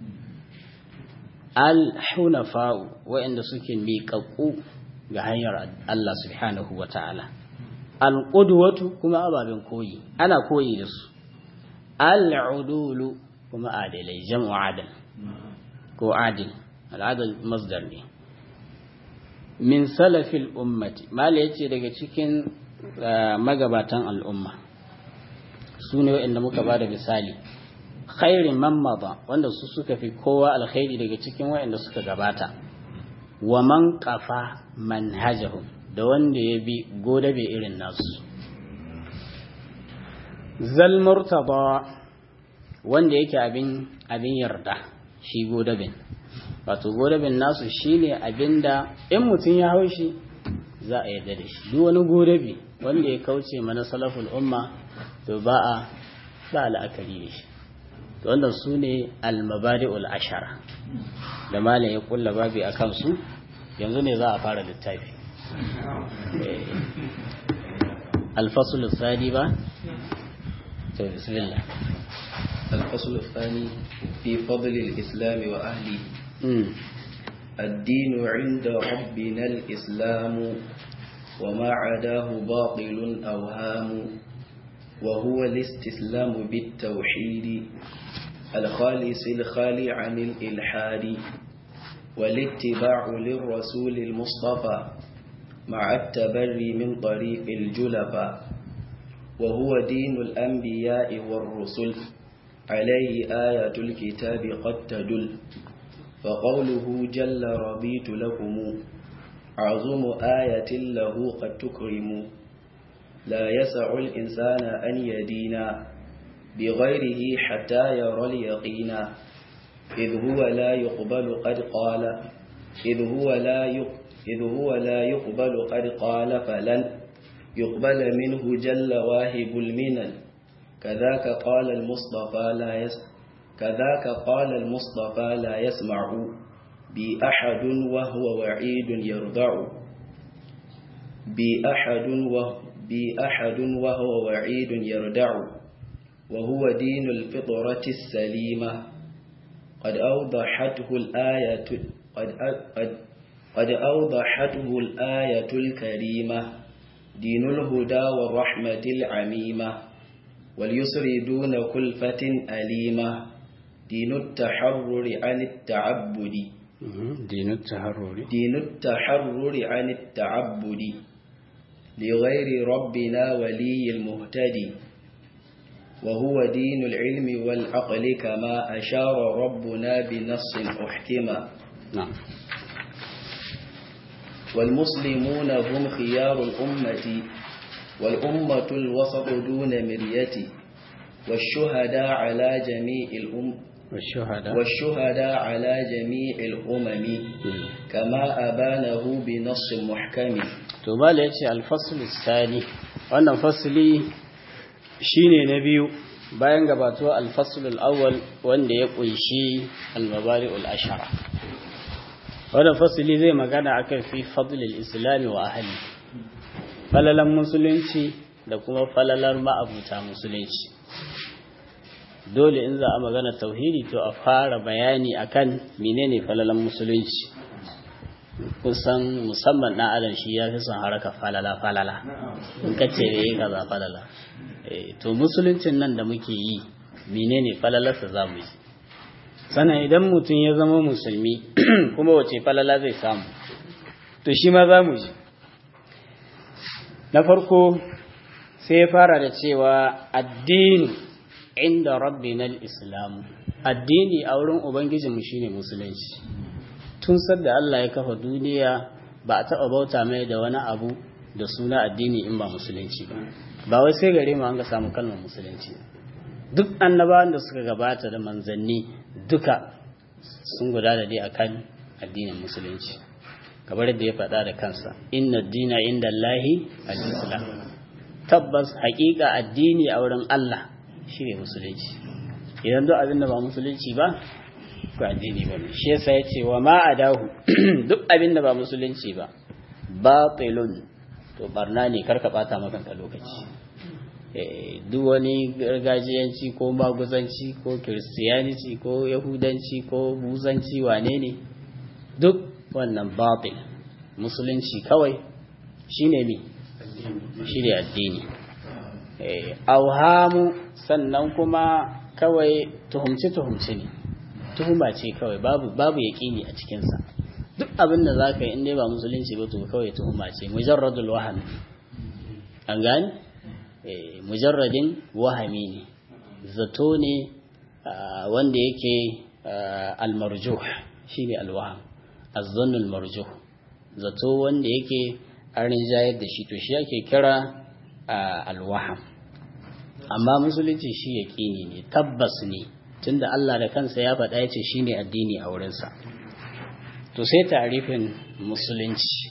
al-hunafa'u waɗanda suke miƙaƙƙu ga hanyar Allah subhanahu wa ta'ala al-qudwatu kuma ababen koyi ana koyi da su al-udulu kuma adilai jam'u adal ko adil al-adal masdar ne min salafil ummati mala yace daga cikin magabatan al'umma su ne waɗanda muka ba da misali khairin man mada wanda su suka fi kowa alkhairi daga cikin waɗanda suka gabata wa man qafa manhajahum da wanda ya bi godabe irin nasu zal murtada wanda yake abin abin yarda shi godabin wato godabin nasu shine abinda in mutum ya haushi za a yarda da shi duk wani godabi wanda ya kauce mana salaful umma to ba a ba la'akari da shi to wannan su ne almabadi'ul ashara da malam ya kulla babi a kansu yanzu ne za a fara littafi alfasul sadi ba to bismillah الفصل الثاني في فضل الإسلام وأهله الدين عند ربنا الإسلام وما عداه باطل أوهام وهو الاستسلام بالتوحيد الخالص الخالي عن الإلحاد والاتباع للرسول المصطفى مع التبري من طريق الجلفاء وهو دين الأنبياء والرسل عليه آية الكتاب قد تدل فقوله جل رضيت لكم عظم آية له قد تكرم لا يسع الإنسان أن يدينا بغيره حتى يرى اليقين إذ هو لا يقبل قد قال إذ هو لا إذ هو لا يقبل قد قال فلن يقبل منه جل واهب المنن كذاك قال المصطفى لا يس كذاك قال المصطفى لا يسمع بأحد وهو وعيد يرضع بأحد وهو بأحد وهو وعيد يردع وهو دين الفطرة السليمة قد أوضحته الآية قد قد قد أوضحته الآية الكريمة دين الهدى والرحمة العميمة واليسر دون كلفة أليمة دين التحرر عن التعبد دين التحرر دين التحرر عن التعبد لغير ربنا ولي المهتدي وهو دين العلم والعقل كما أشار ربنا بنص أحكما نعم والمسلمون هم خيار الأمة والأمة الوسط دون مرية والشهداء على جميع الأم والشهداء والشهداء على جميع الأمم كما أبانه بنص محكم to bala ya ce alfasul sani wannan fasili shine na biyu bayan gabatuwa alfasul awwal wanda ya kunshi almabari'ul ashara wannan fasili zai magana akan fi fadlil islami wa ahli falalan musulunci da kuma falalar ma'abuta musulunci dole in za a magana tauhidi to a fara bayani akan menene falalan musulunci kusan musamman ɗan adam shi ya fi son haraka falala falala in kace da yi kaza falala to musuluncin nan da muke yi menene falalarsa za mu yi sannan idan mutum ya zama musulmi kuma wace falala zai samu to shi ma za mu ji na farko sai ya fara da cewa addini inda rabbina al-islam addini a wurin ubangijinmu shine musulunci tun sadda Allah ya kafa duniya ba a taɓa bauta mai da wani abu da suna addini in ba musulunci ba ba wai sai gare mu an ga samu kalmar musulunci duk annabawan da suka gabata da manzanni duka sun guda da dai akan addinin musulunci kamar da ya faɗa da kansa inna dina inda Allahi al-islam tabbas haƙiƙa addini a wurin Allah shi ne musulunci idan duk abin da ba musulunci ba ba addini ba ne shi yasa ya ce wa ma adahu duk abin da ba musulunci ba batilun to barna ne karka bata maka lokaci duk wani gargajiyanci ko maguzanci ko kiristiyanci ko yahudanci ko buzanci wane ne duk wannan batil musulunci kawai shine mi shine addini auhamu sannan kuma kawai tuhumci tuhumci ne tuhuma ce kawai babu babu yaƙini a cikinsa duk abin da za ka yi inda ba musulunci ba to kawai tuhuma ce mujarradul wahami an gani mujarradin wahami ne zato ne wanda yake almarjuh shine alwaham azzannul marjuh zato wanda yake an rinjayar da shi to shi ake kira alwaham amma musulunci shi yaƙini ne tabbas ne tunda Allah da kansa ya faɗa ya ce shine addini a wurinsa to sai tarifin musulunci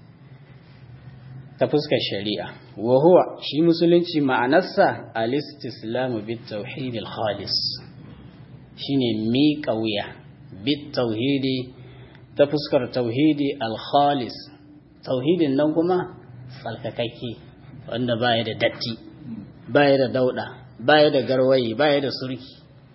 ta fuskar shari'a wa huwa shi musulunci ma'anarsa al-istislamu bit tauhid al-khalis shine mi kauya bit tauhidi ta fuskar tauhidi al-khalis tauhidin nan kuma tsalkakakke wanda baya da datti baya da dauda baya da garwayi baya da surki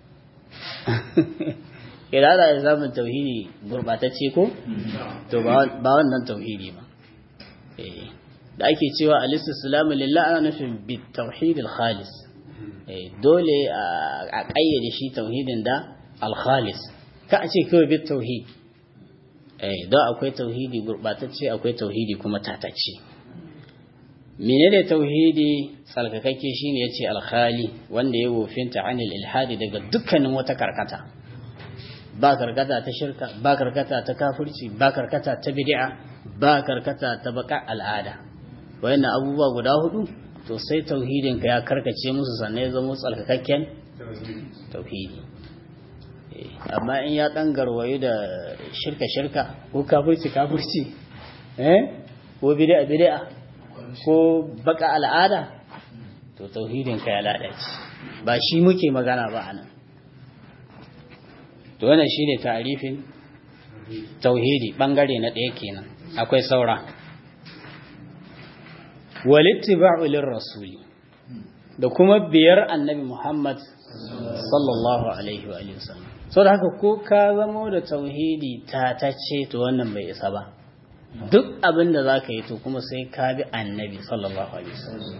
idan da ya samun tauhidi gurbatacce ko to ba wannan tauhidi ba da ake cewa al-istislamu lillah ana nufin bit tauhid al-khalis dole a kayyade shi tauhidin da al-khalis ka a ce kawai bit tauhid don akwai tauhidi gurbatacce akwai tauhidi kuma tatacce menene tauhidi tsalkakakke shine yace al-khali wanda ya wofinta anil ilhadi daga dukkanin wata karkata ba karkata ta shirka ba karkata ta kafirci ba karkata ta bid'a ba karkata ta baka al'ada wayannan abubuwa guda hudu to sai tauhidin ka ya karkace musu sannan ya zama tsalkakakken tauhidi amma in ya dan garwayo da shirka shirka ko kafirci kafirci eh ko bid'a bid'a ko baka al'ada to tauhidin ka ya lalace ba shi muke magana ba anan to wannan shine tarifin tauhidi bangare na ɗaya kenan akwai saura walittiba'u lirrasuli da kuma biyar annabi Muhammad sallallahu alaihi wa sallam so da haka ko ka zamo da tauhidi ta tace to wannan bai isa ba duk abin da za ka yi to kuma sai ka bi annabi sallallahu alaihi wasallam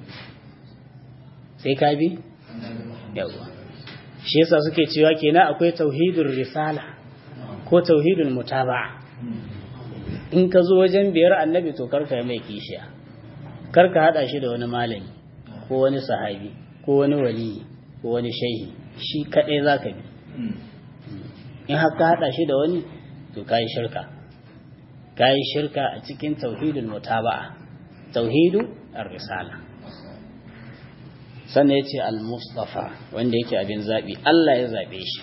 sai ka bi yawa shi yasa suke cewa kenan akwai tauhidul risala ko tauhidul mutaba'a in ka zo wajen biyar annabi to karka mai kishiya karka hada shi da wani malami ko wani sahabi ko wani wali ko wani shehi shi kadai zaka bi in haka hada shi da wani to kai shirka kai shirka a cikin tauhidul mutaba'a tauhidu ar-risala sannan yace al-mustafa wanda yake abin zabi Allah ya zabe shi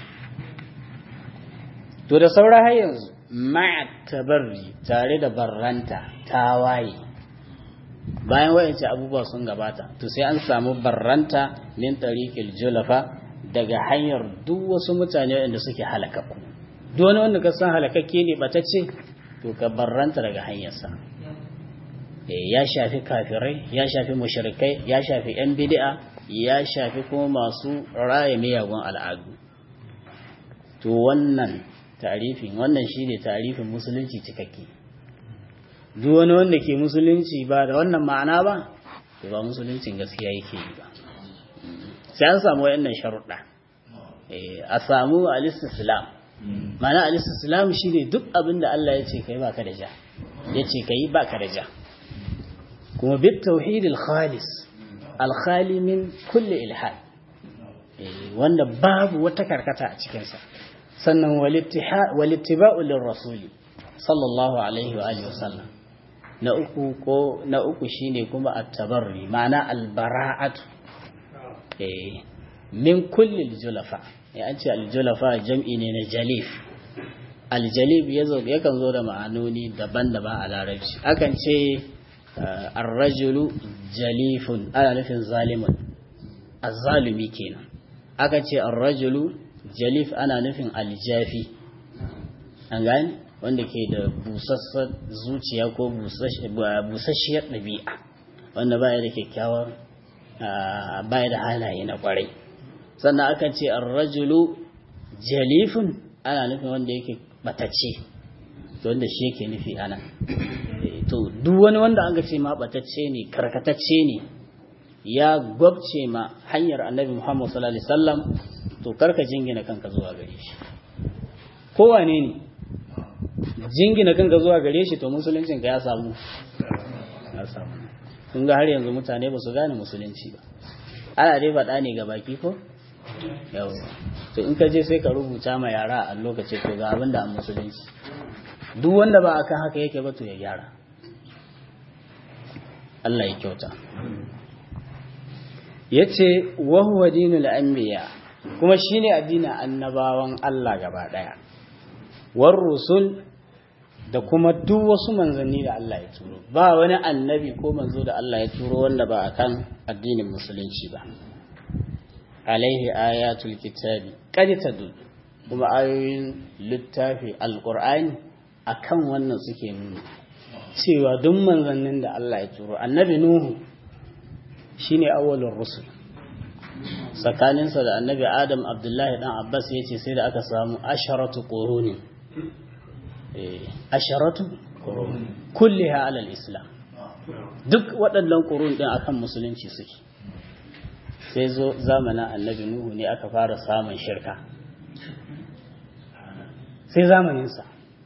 to da saura har yanzu ma'a tabarri tare da barranta tawaye bayan wayance abubuwa sun gabata to sai an samu barranta min tariqil julafa daga hanyar duk wasu mutane wanda suke halakakku duk wani wanda ka san halakakke ne batacce to ka barranta daga hanyarsa ya shafi kafirai ya shafi mushrikai ya shafi yan bid'a ya shafi kuma masu raya miyagun al'adu to wannan tarifin wannan shine tarifin musulunci cikakke duk wani wanda ke musulunci ba da wannan ma'ana ba to ba musuluncin gaskiya yake yi ba sai an samu wayannan sharuɗa a samu al-istislam ma'ana al-istislam shine duk abin da Allah ya ce kai baka da ja ya ce kai baka da ja kuma bit tauhid al-khalis al-khali min kulli ilhad wanda babu wata karkata a cikinsa sannan walittiba'u lirrasuli sallallahu alaihi wa alihi wasallam na uku ko na uku shine kuma at-tabarri ma'ana al-bara'atu eh min kulli al-julafa ya an ce al-julafa jam'i ne na jalif al-jalib yazo yakan zo da ma'anoni daban-daban a larabci akan ce ar-rajulu jalifun ana nufin zalimun azzalumi kenan aka ce ar-rajulu jalif ana nufin aljafi an gani wanda ke da busassar zuciya ko busasshiyar ɗabi'a wanda baya da kyakkyawar baya da halaye na kwarai sannan aka ce ar-rajulu jalifun ana nufin wanda yake batacce to wanda shi yake nufi ana to duk wani wanda aka ce ma batacce ne karkatacce ne ya gwabce ma hanyar annabi Muhammad sallallahu alaihi wasallam to karka jingina kanka zuwa gare shi kowane ne jingina kanka zuwa gare shi to musuluncin ka ya samu ya samu kun ga har yanzu mutane ba su gane musulunci ba ana dai faɗa ne ga baki ko yawa to in ka je sai ka rubuta ma yara a lokaci to ga abin da an musulunci duk wanda ba akan haka yake ba to ya gyara Allah ya kyauta yace wa huwa dinul anbiya kuma shine addinin annabawan Allah gaba daya war rusul da kuma duk wasu manzanni da Allah ya turo ba wani annabi ko manzo da Allah ya turo wanda ba akan addinin musulunci ba alaihi ayatul kitabi qad tadul kuma ayoyin littafi alqur'ani akan wannan suke nuna cewa duk manzannin da Allah ya turo annabi nuhu shine awwalur rusul tsakaninsa da annabi adam abdullahi dan abbas ya ce sai da aka samu asharatu quruni asharatu quruni kulliha alal islam duk waɗannan qurun din akan musulunci suke sai zo zamanin annabi nuhu ne aka fara samun shirka sai zamaninsa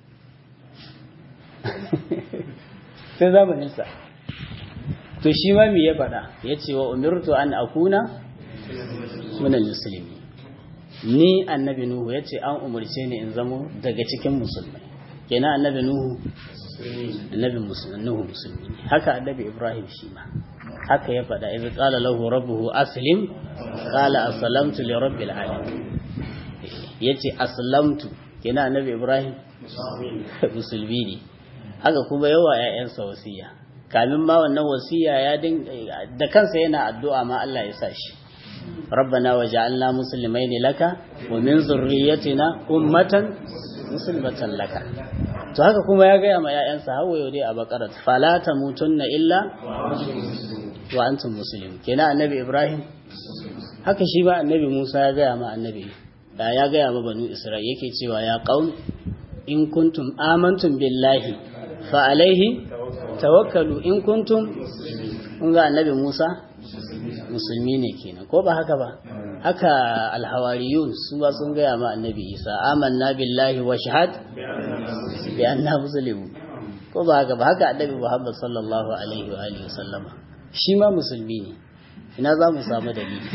sai zamaninsa to shi ma me ya faɗa ya ce wa umirtu an akuna minal musulmi ni annabi nuhu ya ce an umarce ni in zamo daga cikin musulmai kenan annabi nuhu annabi nuhu musulmi ne haka annabi ibrahim shi ma haka ya faɗa idza qala lahu rabbuhu aslim qala aslamtu li rabbil alamin yace aslamtu kenan annabi ibrahim musulmi ne haka kuma yawa ƴaƴansa wasiya kamin ma wannan wasiya ya da kansa yana addu'a ma Allah ya sa shi ربنا وجعلنا مسلمين لك ومن ذريتنا أمة مسلمة لك to haka kuma ya gaya ma ‘ya'yansa hawa yau dai a bakarat fala ta mutunna illa wa antum muslim kenan annabi ibrahim haka shi ba annabi musa ya gaya ma annabi da ya gaya ma banu isra'il yake cewa ya qaum in kuntum amantum billahi fa alaihi tawakkalu in kuntum kun ga annabi musa musulmi ne kenan ko ba haka ba haka alhawariyun su ba sun gaya ma annabi isa amanna billahi wa shahad bi anna muslimu ko ba haka ba haka annabi muhammad sallallahu alaihi wa alihi sallama shi ma musulmi ne ina za mu samu dalili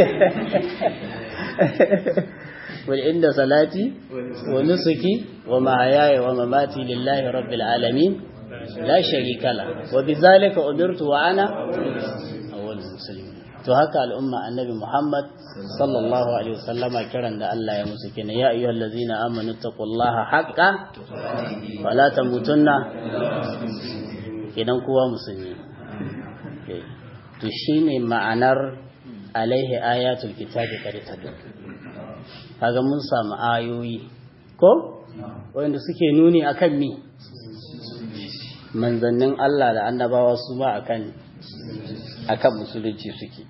wal inda salati wa nusuki wa mahayaya wa mamati lillahi rabbil alamin la sharika la wa bizalika umirtu wa ana awwalul muslimin to haka al'umma annabi Muhammad sallallahu alaihi wasallama kiran da Allah ya musu kenan ya ayyuhal ladzina amanu taqullaha haqqa wala tamutunna idan kowa musulmi to shine ma'anar alaihi ayatul kitabi qad tadu kaga mun samu ayoyi ko wanda suke nuni akan mi manzannin Allah da annabawa su ma akan akan musulunci suke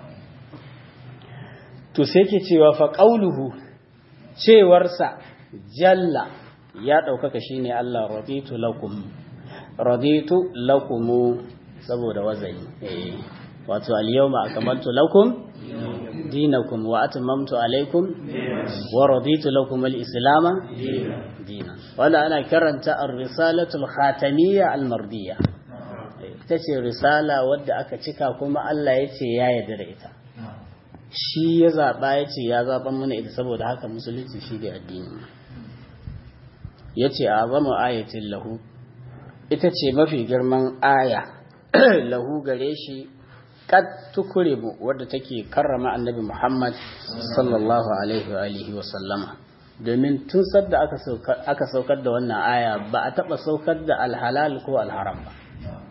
to sai ke cewa fa qauluhu cewarsa jalla ya ɗaukaka shine Allah raditu lakum raditu lakum saboda wazai eh wato al-yawma akmaltu lakum dinakum wa atmamtu alaykum wa raditu lakum al-islam dinan wala ana karanta ar-risalatu al-khatamiyya al-mardiyya ita ce risala wadda aka cika kuma Allah ya ce ya yarda da ita shi ya zaɓa ya ce ya zaɓan mana ita saboda haka musulunci shi da addini ya ce a zama ayatin lahu ita ce mafi girman aya lahu gare shi kad tukure mu wadda take karrama annabi Muhammad sallallahu alaihi wa alihi wa sallama domin tun sadda aka saukar da wannan aya ba a taɓa saukar da alhalal ko alharam ba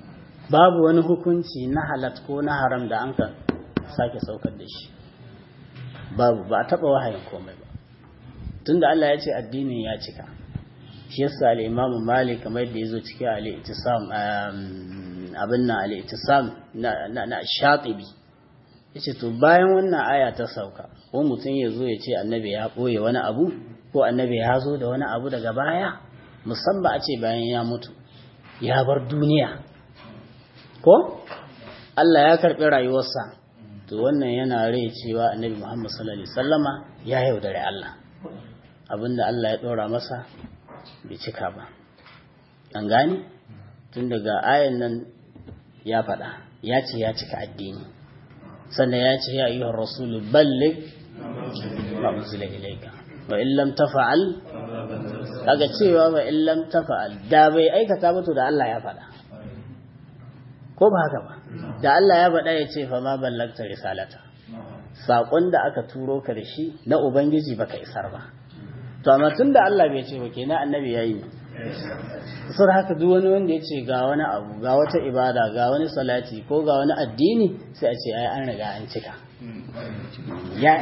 babu wani hukunci na halat ko na haram da an ka sake saukar da shi babu ba a taɓa wahayin komai ba tunda Allah ya ce addinin ya cika shi yasa al-Imam Malik kamar da yazo cikin al-Ittisam abin nan al-Ittisam na na Shatibi yace to bayan wannan aya ta sauka ko mutum ya zo ya ce annabi ya boye wani abu ko annabi ya zo da wani abu daga baya musamman a ce bayan ya mutu ya bar duniya ko Allah ya karɓi rayuwarsa to wannan yana rai cewa annabi Muhammad sallallahu alaihi wasallama ya yaudare Allah abinda Allah ya ɗora masa bai cika ba an gane tun daga ayan nan ya faɗa ya ce ya cika addini sannan ya ce ya ayyuhar rasulu balligh ma unzila ilayka wa in lam tafa'al kaga cewa wa in lam tafa'al da bai aikata ba to da Allah ya faɗa ko ba haka ba da Allah ya faɗa ya ce fa ma ballagta risalata saƙon da aka turo ka da shi na ubangiji baka isar ba to amma tun da Allah bai ce ba kenan annabi ya yi sun haka duk wani wanda ya ce ga wani abu ga wata ibada ga wani salati ko ga wani addini sai a ce ai an riga an cika ya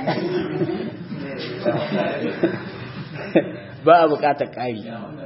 ba a bukatar ƙari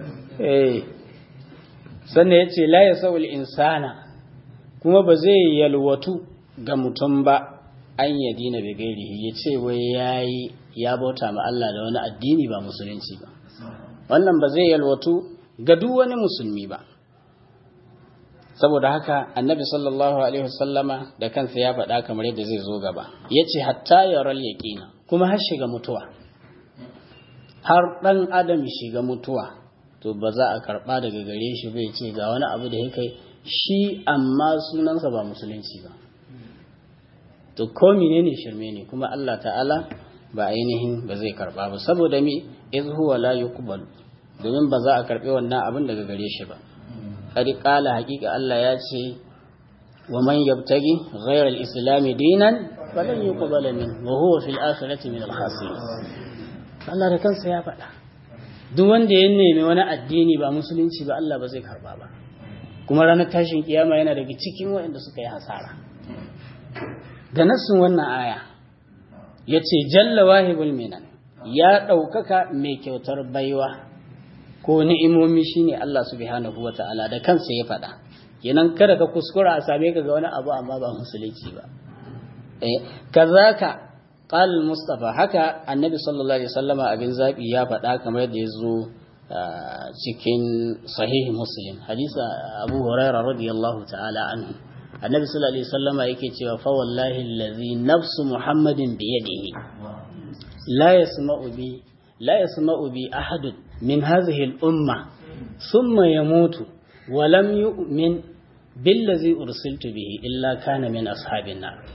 sannan ya ce la ya sa'ul insana kuma ba zai yalwatu ga mutum ba an yadina bai gairihi ya ce wai yayi ya bauta ma Allah da wani addini ba musulunci ba wannan ba zai yalwatu ga duk wani musulmi ba saboda haka annabi sallallahu alaihi wasallama da kansa ya faɗa kamar yadda zai zo gaba ya ce hatta yaral yaqina kuma har shiga mutuwa har ɗan adam shiga mutuwa to ba za a karɓa daga gare shi bai ce ga wani abu da ya kai shi amma sunansa ba musulunci ba to ko menene shirme ne kuma Allah ta'ala ba ainihin ba zai karba ba saboda me iz huwa la yuqbal domin ba za a karbe wannan abin daga gare shi ba qad qala haqiqa Allah ya ce wa man yabtagi ghayra al-islam dinan falan yuqbal min wa huwa fil akhirati min al-khasirin Allah da kansa ya faɗa duk wanda ya nemi wani addini ba musulunci ba Allah ba zai karba ba kuma ranar tashin kiyama yana daga cikin waɗanda suka yi hasara da nassin wannan aya ya ce jalla wahibul minan ya ɗaukaka mai kyautar baiwa ko ni'imomi shine Allah subhanahu wa ta'ala da kansa ya faɗa kenan kada ka kuskura a same ka ga wani abu amma ba musulunci ba eh kazaka qal mustafa haka annabi sallallahu alaihi wasallama abin zabi ya faɗa kamar yadda ya zo cikin sahih muslim hadisa abu hurairah radiyallahu ta'ala anhu annabi sallallahu alaihi wasallama yake cewa fa wallahi allazi nafsu muhammadin bi yadihi la yasma'u bi la yasma'u bi ahad min hadhihi al-umma thumma yamutu wa lam yu'min billazi ursiltu bihi illa kana min ashabin nar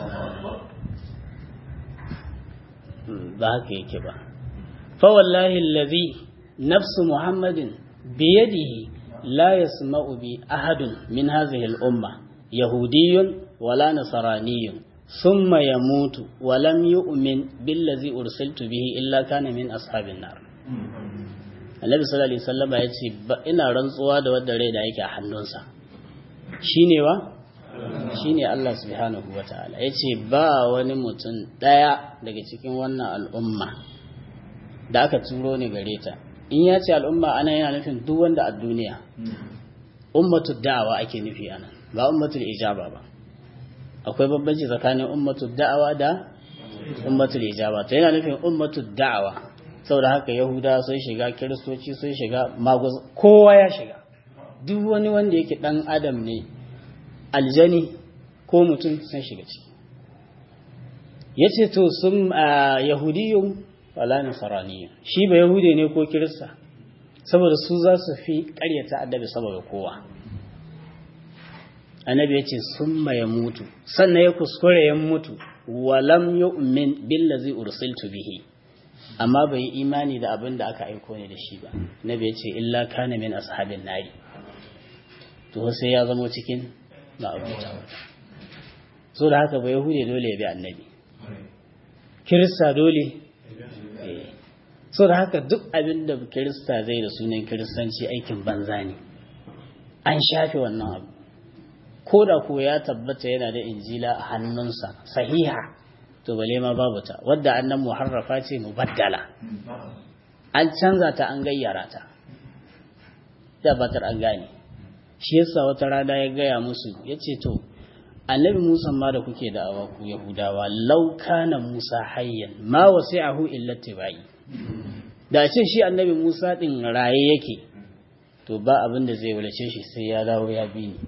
ba haka yake ba fa wallahi allazi nafsu muhammadin bi yadihi la yasma'u bi ahad min hadhihi al-umma يهودي ولا نصراني ثم يموت ولم يؤمن بالذي أرسلت به إلا كان من أصحاب النار Annabi sallallahu alaihi wasallam ya ce ina rantsuwa da wanda rai da yake a hannunsa shine wa shine Allah subhanahu wataala yace ba wani mutum daya daga cikin wannan al'umma da aka turo ni gare ta in ya ce al'umma ana yana nufin duk wanda a duniya ummatu da'awa ake nufi anan ba ummatul ijaba ba akwai bambanci tsakanin ummatul da'awa da ummatul ijaba to yana nufin ummatul da'awa saboda haka yahuda sun shiga kiristoci sun shiga maguz kowa ya shiga duk wani wanda yake dan adam ne aljani ko mutum sun shiga ciki yace to sun yahudiyun wala nasaraniyu shi ba yahude ne ko kirista saboda su za su fi karyata addabi saboda kowa annabi ya ce sun ya mutu sannan ya kuskure ya mutu walam yu'min billazi ursiltu bihi amma bai yi imani da abin da aka aiko ne da shi ba nabi ya ce illa kana min ashabin nari to sai ya zama cikin ma'abuta so da haka ba yahude dole ya bi annabi kirista dole so da haka duk abin da kirista zai da sunan kiristanci aikin banza ne an shafe wannan abu ko da ko ya tabbata yana da injila a hannunsa sahiha to bale ma babu ta wadda annan muharrafa ce mubaddala an canza ta an gayyara ta da batar an gane shi yasa wata rana ya gaya musu ya ce to annabi musa ma da kuke da awa ku yahudawa lau kana musa hayyan ma wasi'ahu illa tibai da ce shi annabi musa din raye yake to ba abin da zai wulace shi sai ya dawo ya bi ni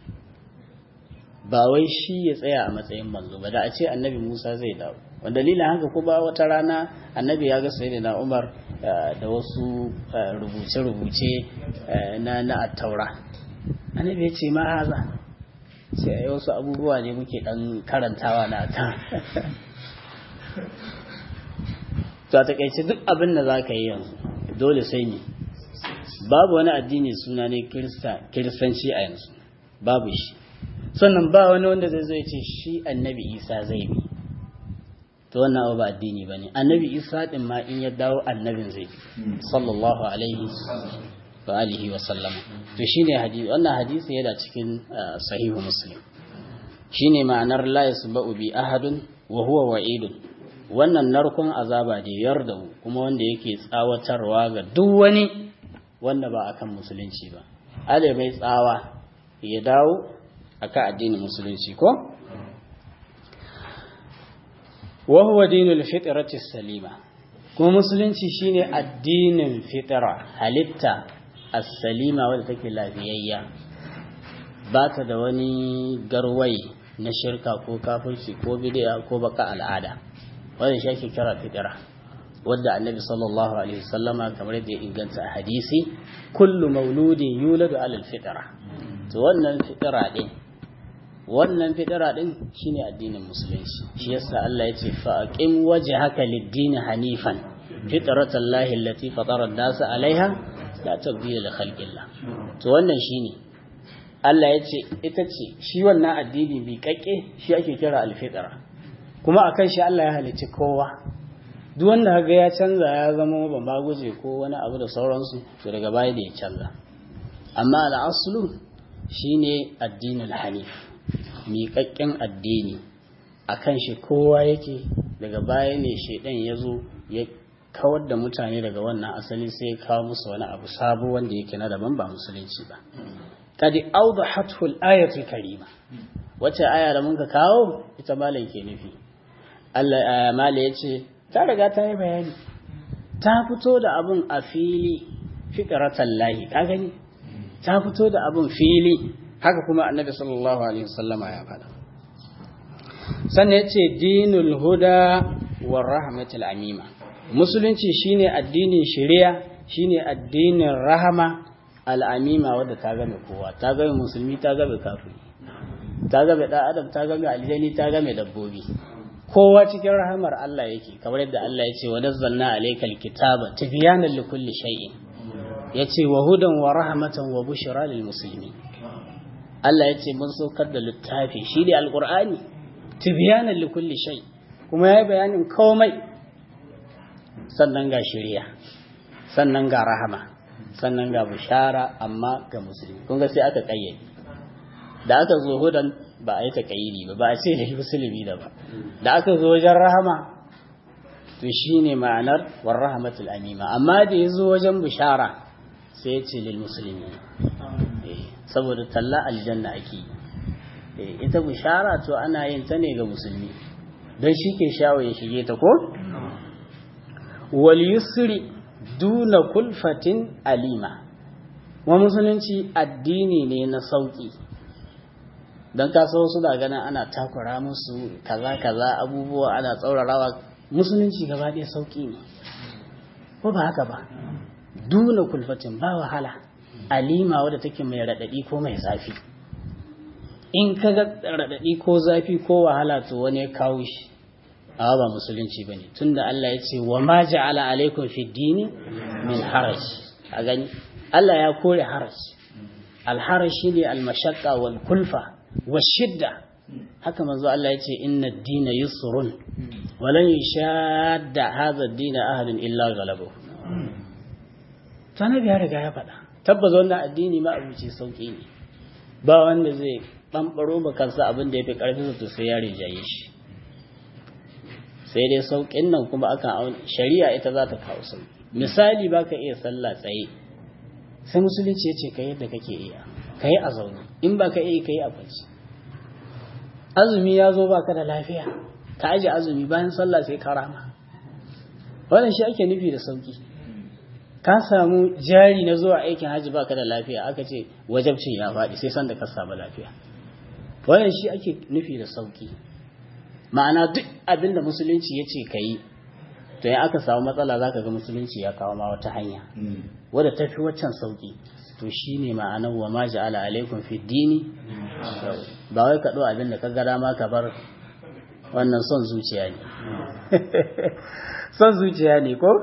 ba wai shi ya tsaya a matsayin manzo ba da a ce annabi musa zai dawo wanda dalilin haka ko ba wata rana annabi ya ga sayyidina umar da wasu rubuce-rubuce na na attaura annabi ya ce ma haza sai a wasu abubuwa ne muke dan karantawa na ta to a takaice duk abin da za ka yi yanzu dole sai ne babu wani addini suna ne kiristanci a yanzu babu shi sannan ba wani wanda zai zai ce shi annabi isa zai bi to wannan abu ba addini ba ne annabi isa din ma in ya dawo annabin zai bi sallallahu alaihi wa alihi wa sallama to shine hadisi wannan hadisi yana cikin sahihu muslim shine ma'anar la yasba'u bi ahadun wa huwa wa'idun wannan narkon azaba da yarda kuma wanda yake tsawatarwa ga duk wani wanda ba akan musulunci ba ale bai tsawa ya dawo akan addinin musulunci ko wa huwa dinul fitrati salima kuma musulunci shine addinin fitra halitta as-salima wadda take lafiyayya ba ta da wani garwaye na shirka ko kafirci ko bid'a ko baka al'ada wanda shi ake kira fitra wadda annabi sallallahu alaihi wasallama kamar yadda ya inganta a hadisi kullu mauludin yuladu alal fitra to wannan fitra din wannan fitira din shine addinin musulunci shi yasa Allah ya ce fa aqim wajhaka lid-din hanifan fitratallahi allati fatara an-nasa 'alaiha la tabdila li khalqillah to wannan shine Allah ya ce ita ce shi wannan addini bi kakke shi ake kira al-fitra kuma akan shi Allah ya halicci kowa duk wanda kaga ya canza ya zama ban ba guje ko wani abu da sauransu to daga baya da ya canza amma al-aslu shine addinul hanif miƙaƙƙen addini a kan shi kowa yake daga baya ne shaidan ya zo ya kawar da mutane daga wannan asali sai ya kawo musu wani abu sabo wanda yake na daban ba musulunci ba kadi auda hathul ayatul karima wacce aya da muka kawo ita malam ke nufi Allah malam ya ce ta riga ta yi bayani ta fito da abun a fili fitratan lahi ka gani ta fito da abun fili haka kuma annabi sallallahu alaihi wasallama ya faɗa sannan ya ce dinul huda wa rahmatul amima musulunci shine addinin shari'a shine addinin rahama al'amima wadda ta game kowa ta game musulmi ta game kafiri ta game ɗan adam ta game aljani ta game dabbobi kowa cikin rahamar Allah yake kamar yadda Allah ya ce wa nazzalna alaykal kitaba tibyanan likulli shay'in yace wa hudan wa rahmatan wa bushra lil muslimin Allah ya ce mun saukar da littafi shi ne alƙur'ani tibiyanan likulli shai kuma ya yi bayanin komai sannan ga shirya sannan ga rahama sannan ga bishara amma ga musulmi kun ga sai aka kayyade da aka zo hudan ba a yi ta kayyidi ba ba a ce da musulmi da ba da aka zo wajen rahama to shine ma'anar war rahmatul amima amma da ya zo wajen bishara sai ya ce lil musulmi saboda talla aljanna ake ita bishara to ana yin ta ne ga musulmi don shi ke shawo ya shige ta ko wal yusri duna kulfatin alima wa musulunci addini ne na sauki don kasa wasu da ganin ana takura musu kaza kaza abubuwa ana tsaurarawa musulunci gaba ɗaya sauki ne ko ba haka ba duna kulfatin ba wahala alima wadda take mai raɗaɗi ko mai zafi in ka ga raɗaɗi ko zafi ko wahala to wani ya kawo shi a ba musulunci ba ne tun da Allah ya ce wa ma ja'ala alaikum fi dini min haraj a gani Allah ya kore haraj alharaj shi ne almashakka wal kulfa wa shidda haka manzo Allah ya ce inna dina yusrun walan yashadda hadha ad-dina ahadun illa ghalabahu to annabi ya riga ya faɗa tabbas wannan addini ma abuci sauki ne ba wanda zai ɓamɓaro ba kansa abin da ya fi ƙarfi to sai ya rinjaye shi sai dai sauƙin nan kuma akan shari'a ita za ta kawo sauƙi misali ba ka iya sallah tsaye sai musulunci ya ce ka yadda kake iya ka yi a zaune in ba ka iya ka yi a kwanci azumi ya zo ba ka da lafiya ka aje azumi bayan sallah sai ka rama wannan shi ake nufi da sauƙi ka samu jari na zuwa aikin hajji baka da lafiya aka ce wajabcin ya faɗi sai sanda ka samu lafiya wannan shi ake nufi da sauki ma'ana duk abin da musulunci ya ce ka yi to ya aka samu matsala za ka ga musulunci ya kawo ma wata hanya wadda ta fi waccan sauki to shi ne ma'anar wa ma ja'ala alaikum fi dini ba wai ka ɗo abin da ka gara ma ka bar wannan son zuciya ne son zuciya ne ko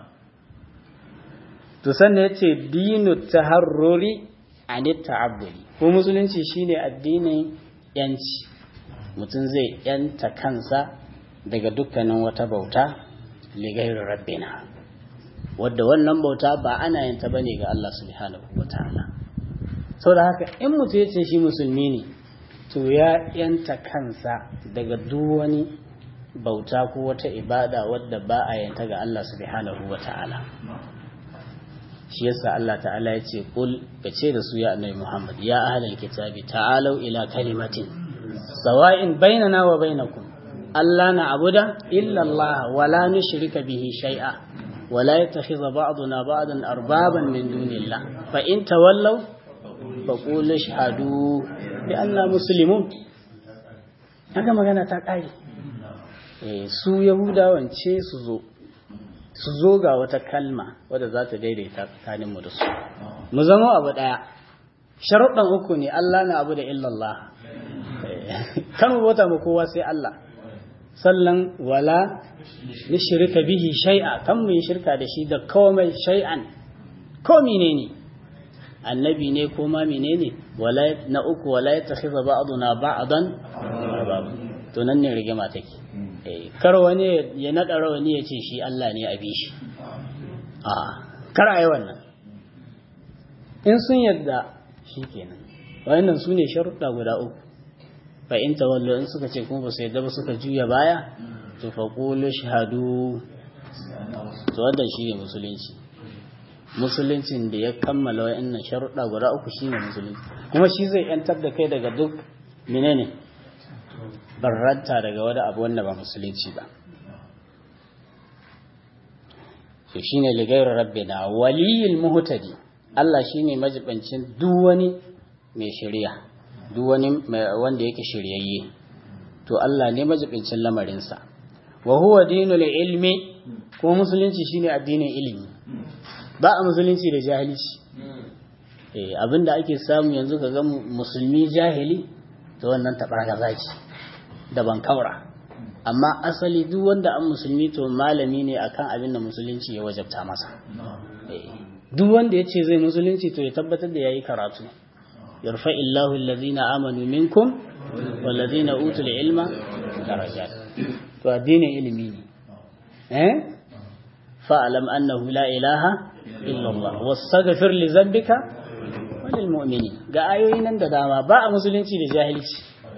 to sannan yace dinu taharruri anit ta'abbudi ko musulunci shine addinin yanci mutum zai yanta kansa daga dukkanin wata bauta ligairu rabbina wadda wannan bauta ba ana yin ta bane ga Allah subhanahu wataala saboda haka in mutum yace shi musulmi ne to ya yanta kansa daga duk wani bauta ko wata ibada wadda ba a yanta ga Allah subhanahu wataala shi yasa Allah ta'ala ya ce kul kace da su ya annabi Muhammad ya ahlal kitabi ta'alu ila kalimatin sawa'in bainana wa bainakum alla na'budu illa Allah wa la nushrika bihi shay'a wa la yattakhidha ba'duna ba'dan arbaban min dunillah fa in tawallaw fa qul ashhadu bi anna muslimun haka magana ta kare eh su yahudawan ce su zo su zo ga wata kalma wadda za ta daidaita tsakaninmu da su mu zama abu ɗaya sharuɗan uku ne Allah na abu da illallah kan bauta mu kowa sai Allah sallan wala ni shirka bihi shay'a kan mu yi shirka da shi da komai shay'an ko menene annabi ne ko ma menene wala na uku wala yattakhidha ba'duna ba'dan to nan ne rigima take kar wani ya naɗa rawani ya ce shi Allah ne a shi a kar a yi wannan in sun yadda shi kenan wayannan su ne sharuɗa guda uku fa in tawallo in suka ce kuma ba su yadda ba suka juya baya to fa qulu shahadu to wannan shi ne musulunci musuluncin da ya kammala wayannan sharuɗa guda uku shine musulunci kuma shi zai yantar da kai daga duk menene barranta daga wani abu wanda ba musulunci ba to shine ligairu rabbina waliyul muhtadi Allah shine majibancin duk wani mai shari'a duk wani wanda yake shiryayye to Allah ne majibancin lamarinsa wa huwa dinul ilmi ko musulunci shine addinin ilimi ba a musulunci da jahilci eh abinda ake samu yanzu kaga musulmi jahili to wannan tabarga zaki da ban kaura amma asali duk wanda an musulmi to malami ne akan abin da musulunci ya wajabta masa duk wanda ya ce zai musulunci to ya tabbatar da ya yi karatu yarfa illahu allazina amanu minkum wallazina utul ilma darajat to addinin ilimi ne eh fa'lam annahu la ilaha illa Allah wastaghfir li dhanbika walil mu'minin ga ayoyi nan da dama ba a musulunci da jahilci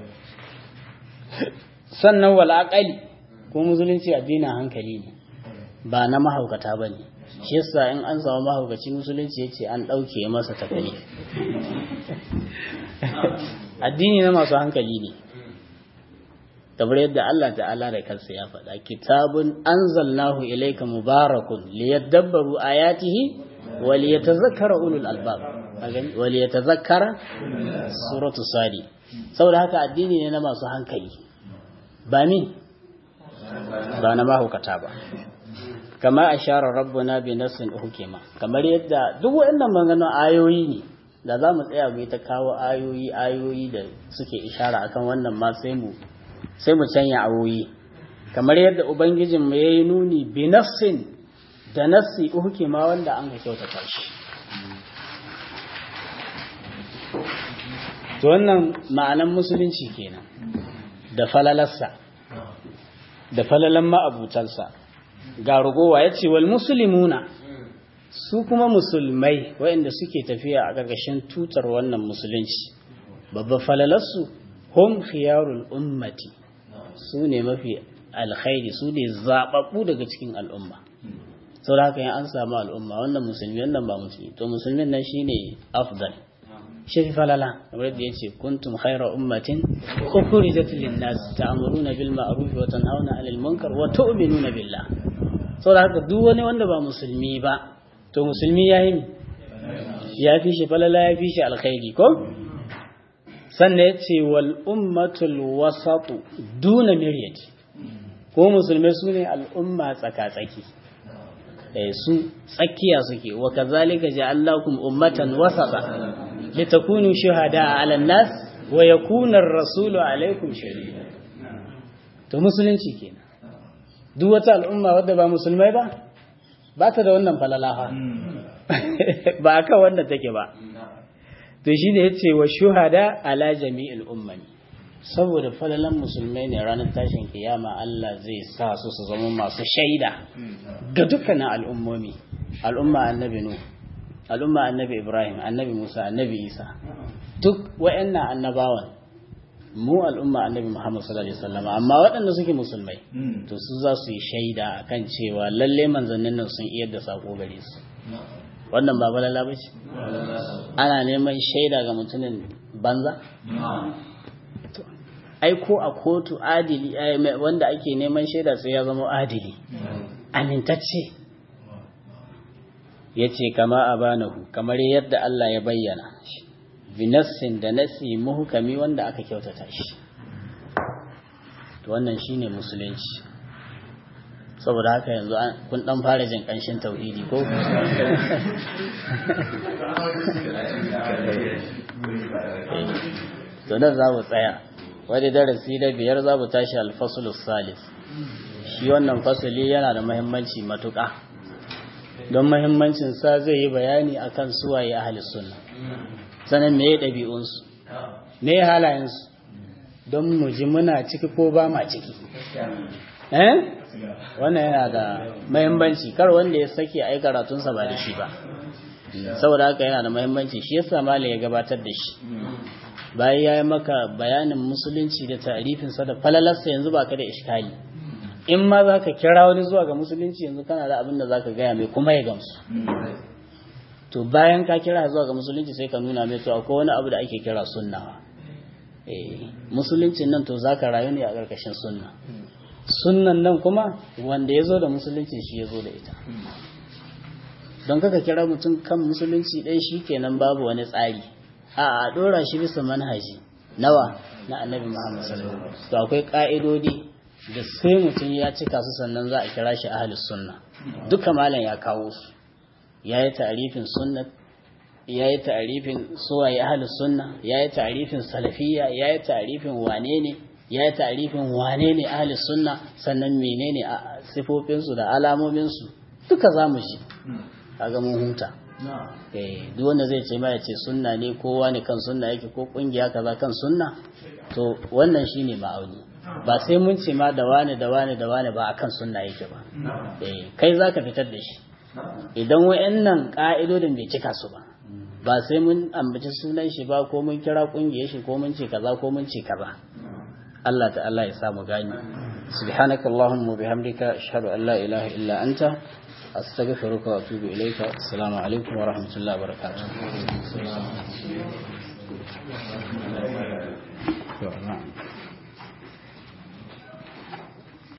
sannan wal'aƙali ko musulunci addinin hankali ne ba na mahaukata ba ne shi yasa in an samu mahaukaci musulunci ya ce an ɗauke masa takali addini na masu hankali ne kamar yadda Allah ta'ala da kansa ya faɗa kitabun anzalnahu ilayka mubarakun liyadabbaru ayatihi wa liyatazakkara ulul albab wa liyatazakkara suratu sadi saboda haka addini ne na masu hankali ba ni ba na mahaukata ba kama a share rabbuna bi nassin hukima kamar yadda duk waɗannan maganganun ayoyi ne da za mu tsaya mu ta kawo ayoyi ayoyi da suke ishara akan wannan ma sai mu sai mu canya ayoyi kamar yadda ubangijin mu yayi nuni bi nassin da nassi hukima wanda an ga kyautata shi to wannan ma'anan musulunci kenan da falalarsa da falalan ma'abutansa ga rugowa ya ce wal musulmuna su kuma musulmai waɗanda suke tafiya a ƙarƙashin tutar wannan musulunci babban falalarsu hum khiyarul ummati su ne mafi alkhairi su ne zaɓaɓɓu daga cikin al'umma sau da haka yin an samu al'umma wannan musulmi wannan ba musulmi to musulmin nan shi ne afdal shi fi falala kamar yadda ya ce kuntum khaira ummatin ukhrijat lin nas ta'muruna bil ma'ruf wa tanhauna 'anil munkar wa tu'minuna billah sau da haka duk wani wanda ba musulmi ba to musulmi ya yi ya fi shi falala ya fi shi alkhairi ko sannan ya ce wal ummatul wasatu duna miryat ko musulmai su ne al'umma tsaka-tsaki su tsakiya suke wa kazalika ja'alnakum ummatan wasata litakunu shuhada 'ala an-nas wa yakuna ar-rasulu 'alaykum shahida to musulunci kenan duk wata al'umma wadda ba musulmai ba ba ta da wannan falalaha ba aka wanda take ba to shine yace wa shuhada ala jami'il ummani saboda falalan musulmai ne ranar tashin kiyama Allah zai sa su su zama masu shaida ga dukkanin al'ummomi al'umma annabi nu al'umma annabi ibrahim annabi musa annabi isa duk wa'annan annabawan mu al'umma annabi muhammad sallallahu alaihi wasallam amma waɗanda suke musulmai to su za su yi shaida akan cewa lalle manzannin nan sun iya da sako gare su wannan ba balala ba ce ana neman shaida ga mutumin banza ai ko a kotu adili wanda ake neman shaida sai ya zama adili amintacce ya ce kama a banahu kamar yadda Allah ya bayyana binassin da nasi muhukami wanda aka kyautata shi to wannan shine musulunci saboda haka yanzu kun dan fara jin kanshin tauhidi ko to nan za mu tsaya wani darasi da biyar za mu tashi alfasul salis shi wannan fasuli yana da mahimmanci matuƙa don mahimmancin sa zai yi bayani akan suwaye ahli sunna sanin me ɗabi'unsu me halayensu don mu ji muna ciki ko ba ma ciki eh wannan yana da mahimmanci kar wanda ya sake ai karatunsa ba da shi ba saboda haka yana da mahimmanci shi yasa malam ya gabatar da shi bayan ya yi maka bayanin musulunci da tarifinsa da falalarsa yanzu ba ka da iskali in ma za ka kira wani zuwa ga musulunci yanzu kana da abin da za ka gaya mai kuma ya gamsu to bayan ka kira zuwa ga musulunci sai ka nuna mai to akwai wani abu da ake kira sunna musuluncin nan to za ka rayu ne a ƙarƙashin sunna sunnan nan kuma wanda ya zo da musulunci shi ya zo da ita don kaka kira mutum kan musulunci ɗaya shi kenan babu wani tsari a a ɗora shi bisa manhaji nawa na annabi muhammad sallallahu alaihi wasallam to akwai ƙa'idodi da sai mutum ya cika su sannan za a kira shi ahlus sunna duka malam ya kawo su ya yi ta'arifin sunnat ya yi ta'arifin suwaye ahlus sunna ya yi ta'arifin salafiyya ya yi ta'arifin wane ne ya yi ta'arifin wane ne ahlus sunna sannan menene a sifofinsu da alamominsu duka za mu ji kaga mun huta eh duk wanda zai ce ma ya ce sunna ne kowa ne kan sunna yake ko kungiya kaza kan sunna to wannan shine ma'auni ba sai mun ce ma da wane da wane da wane ba akan sunna yake ba eh kai zaka fitar da shi idan wayannan ka'idodin bai cika su ba ba sai mun ambaci sunan shi ba ko mun kira kungiyar shi ko mun ce kaza ko mun ce kaza Allah ta'ala ya samu gani subhanaka allahumma bihamdika ashhadu an la ilaha illa anta astaghfiruka wa atubu ilayka assalamu alaikum wa rahmatullahi wa barakatuh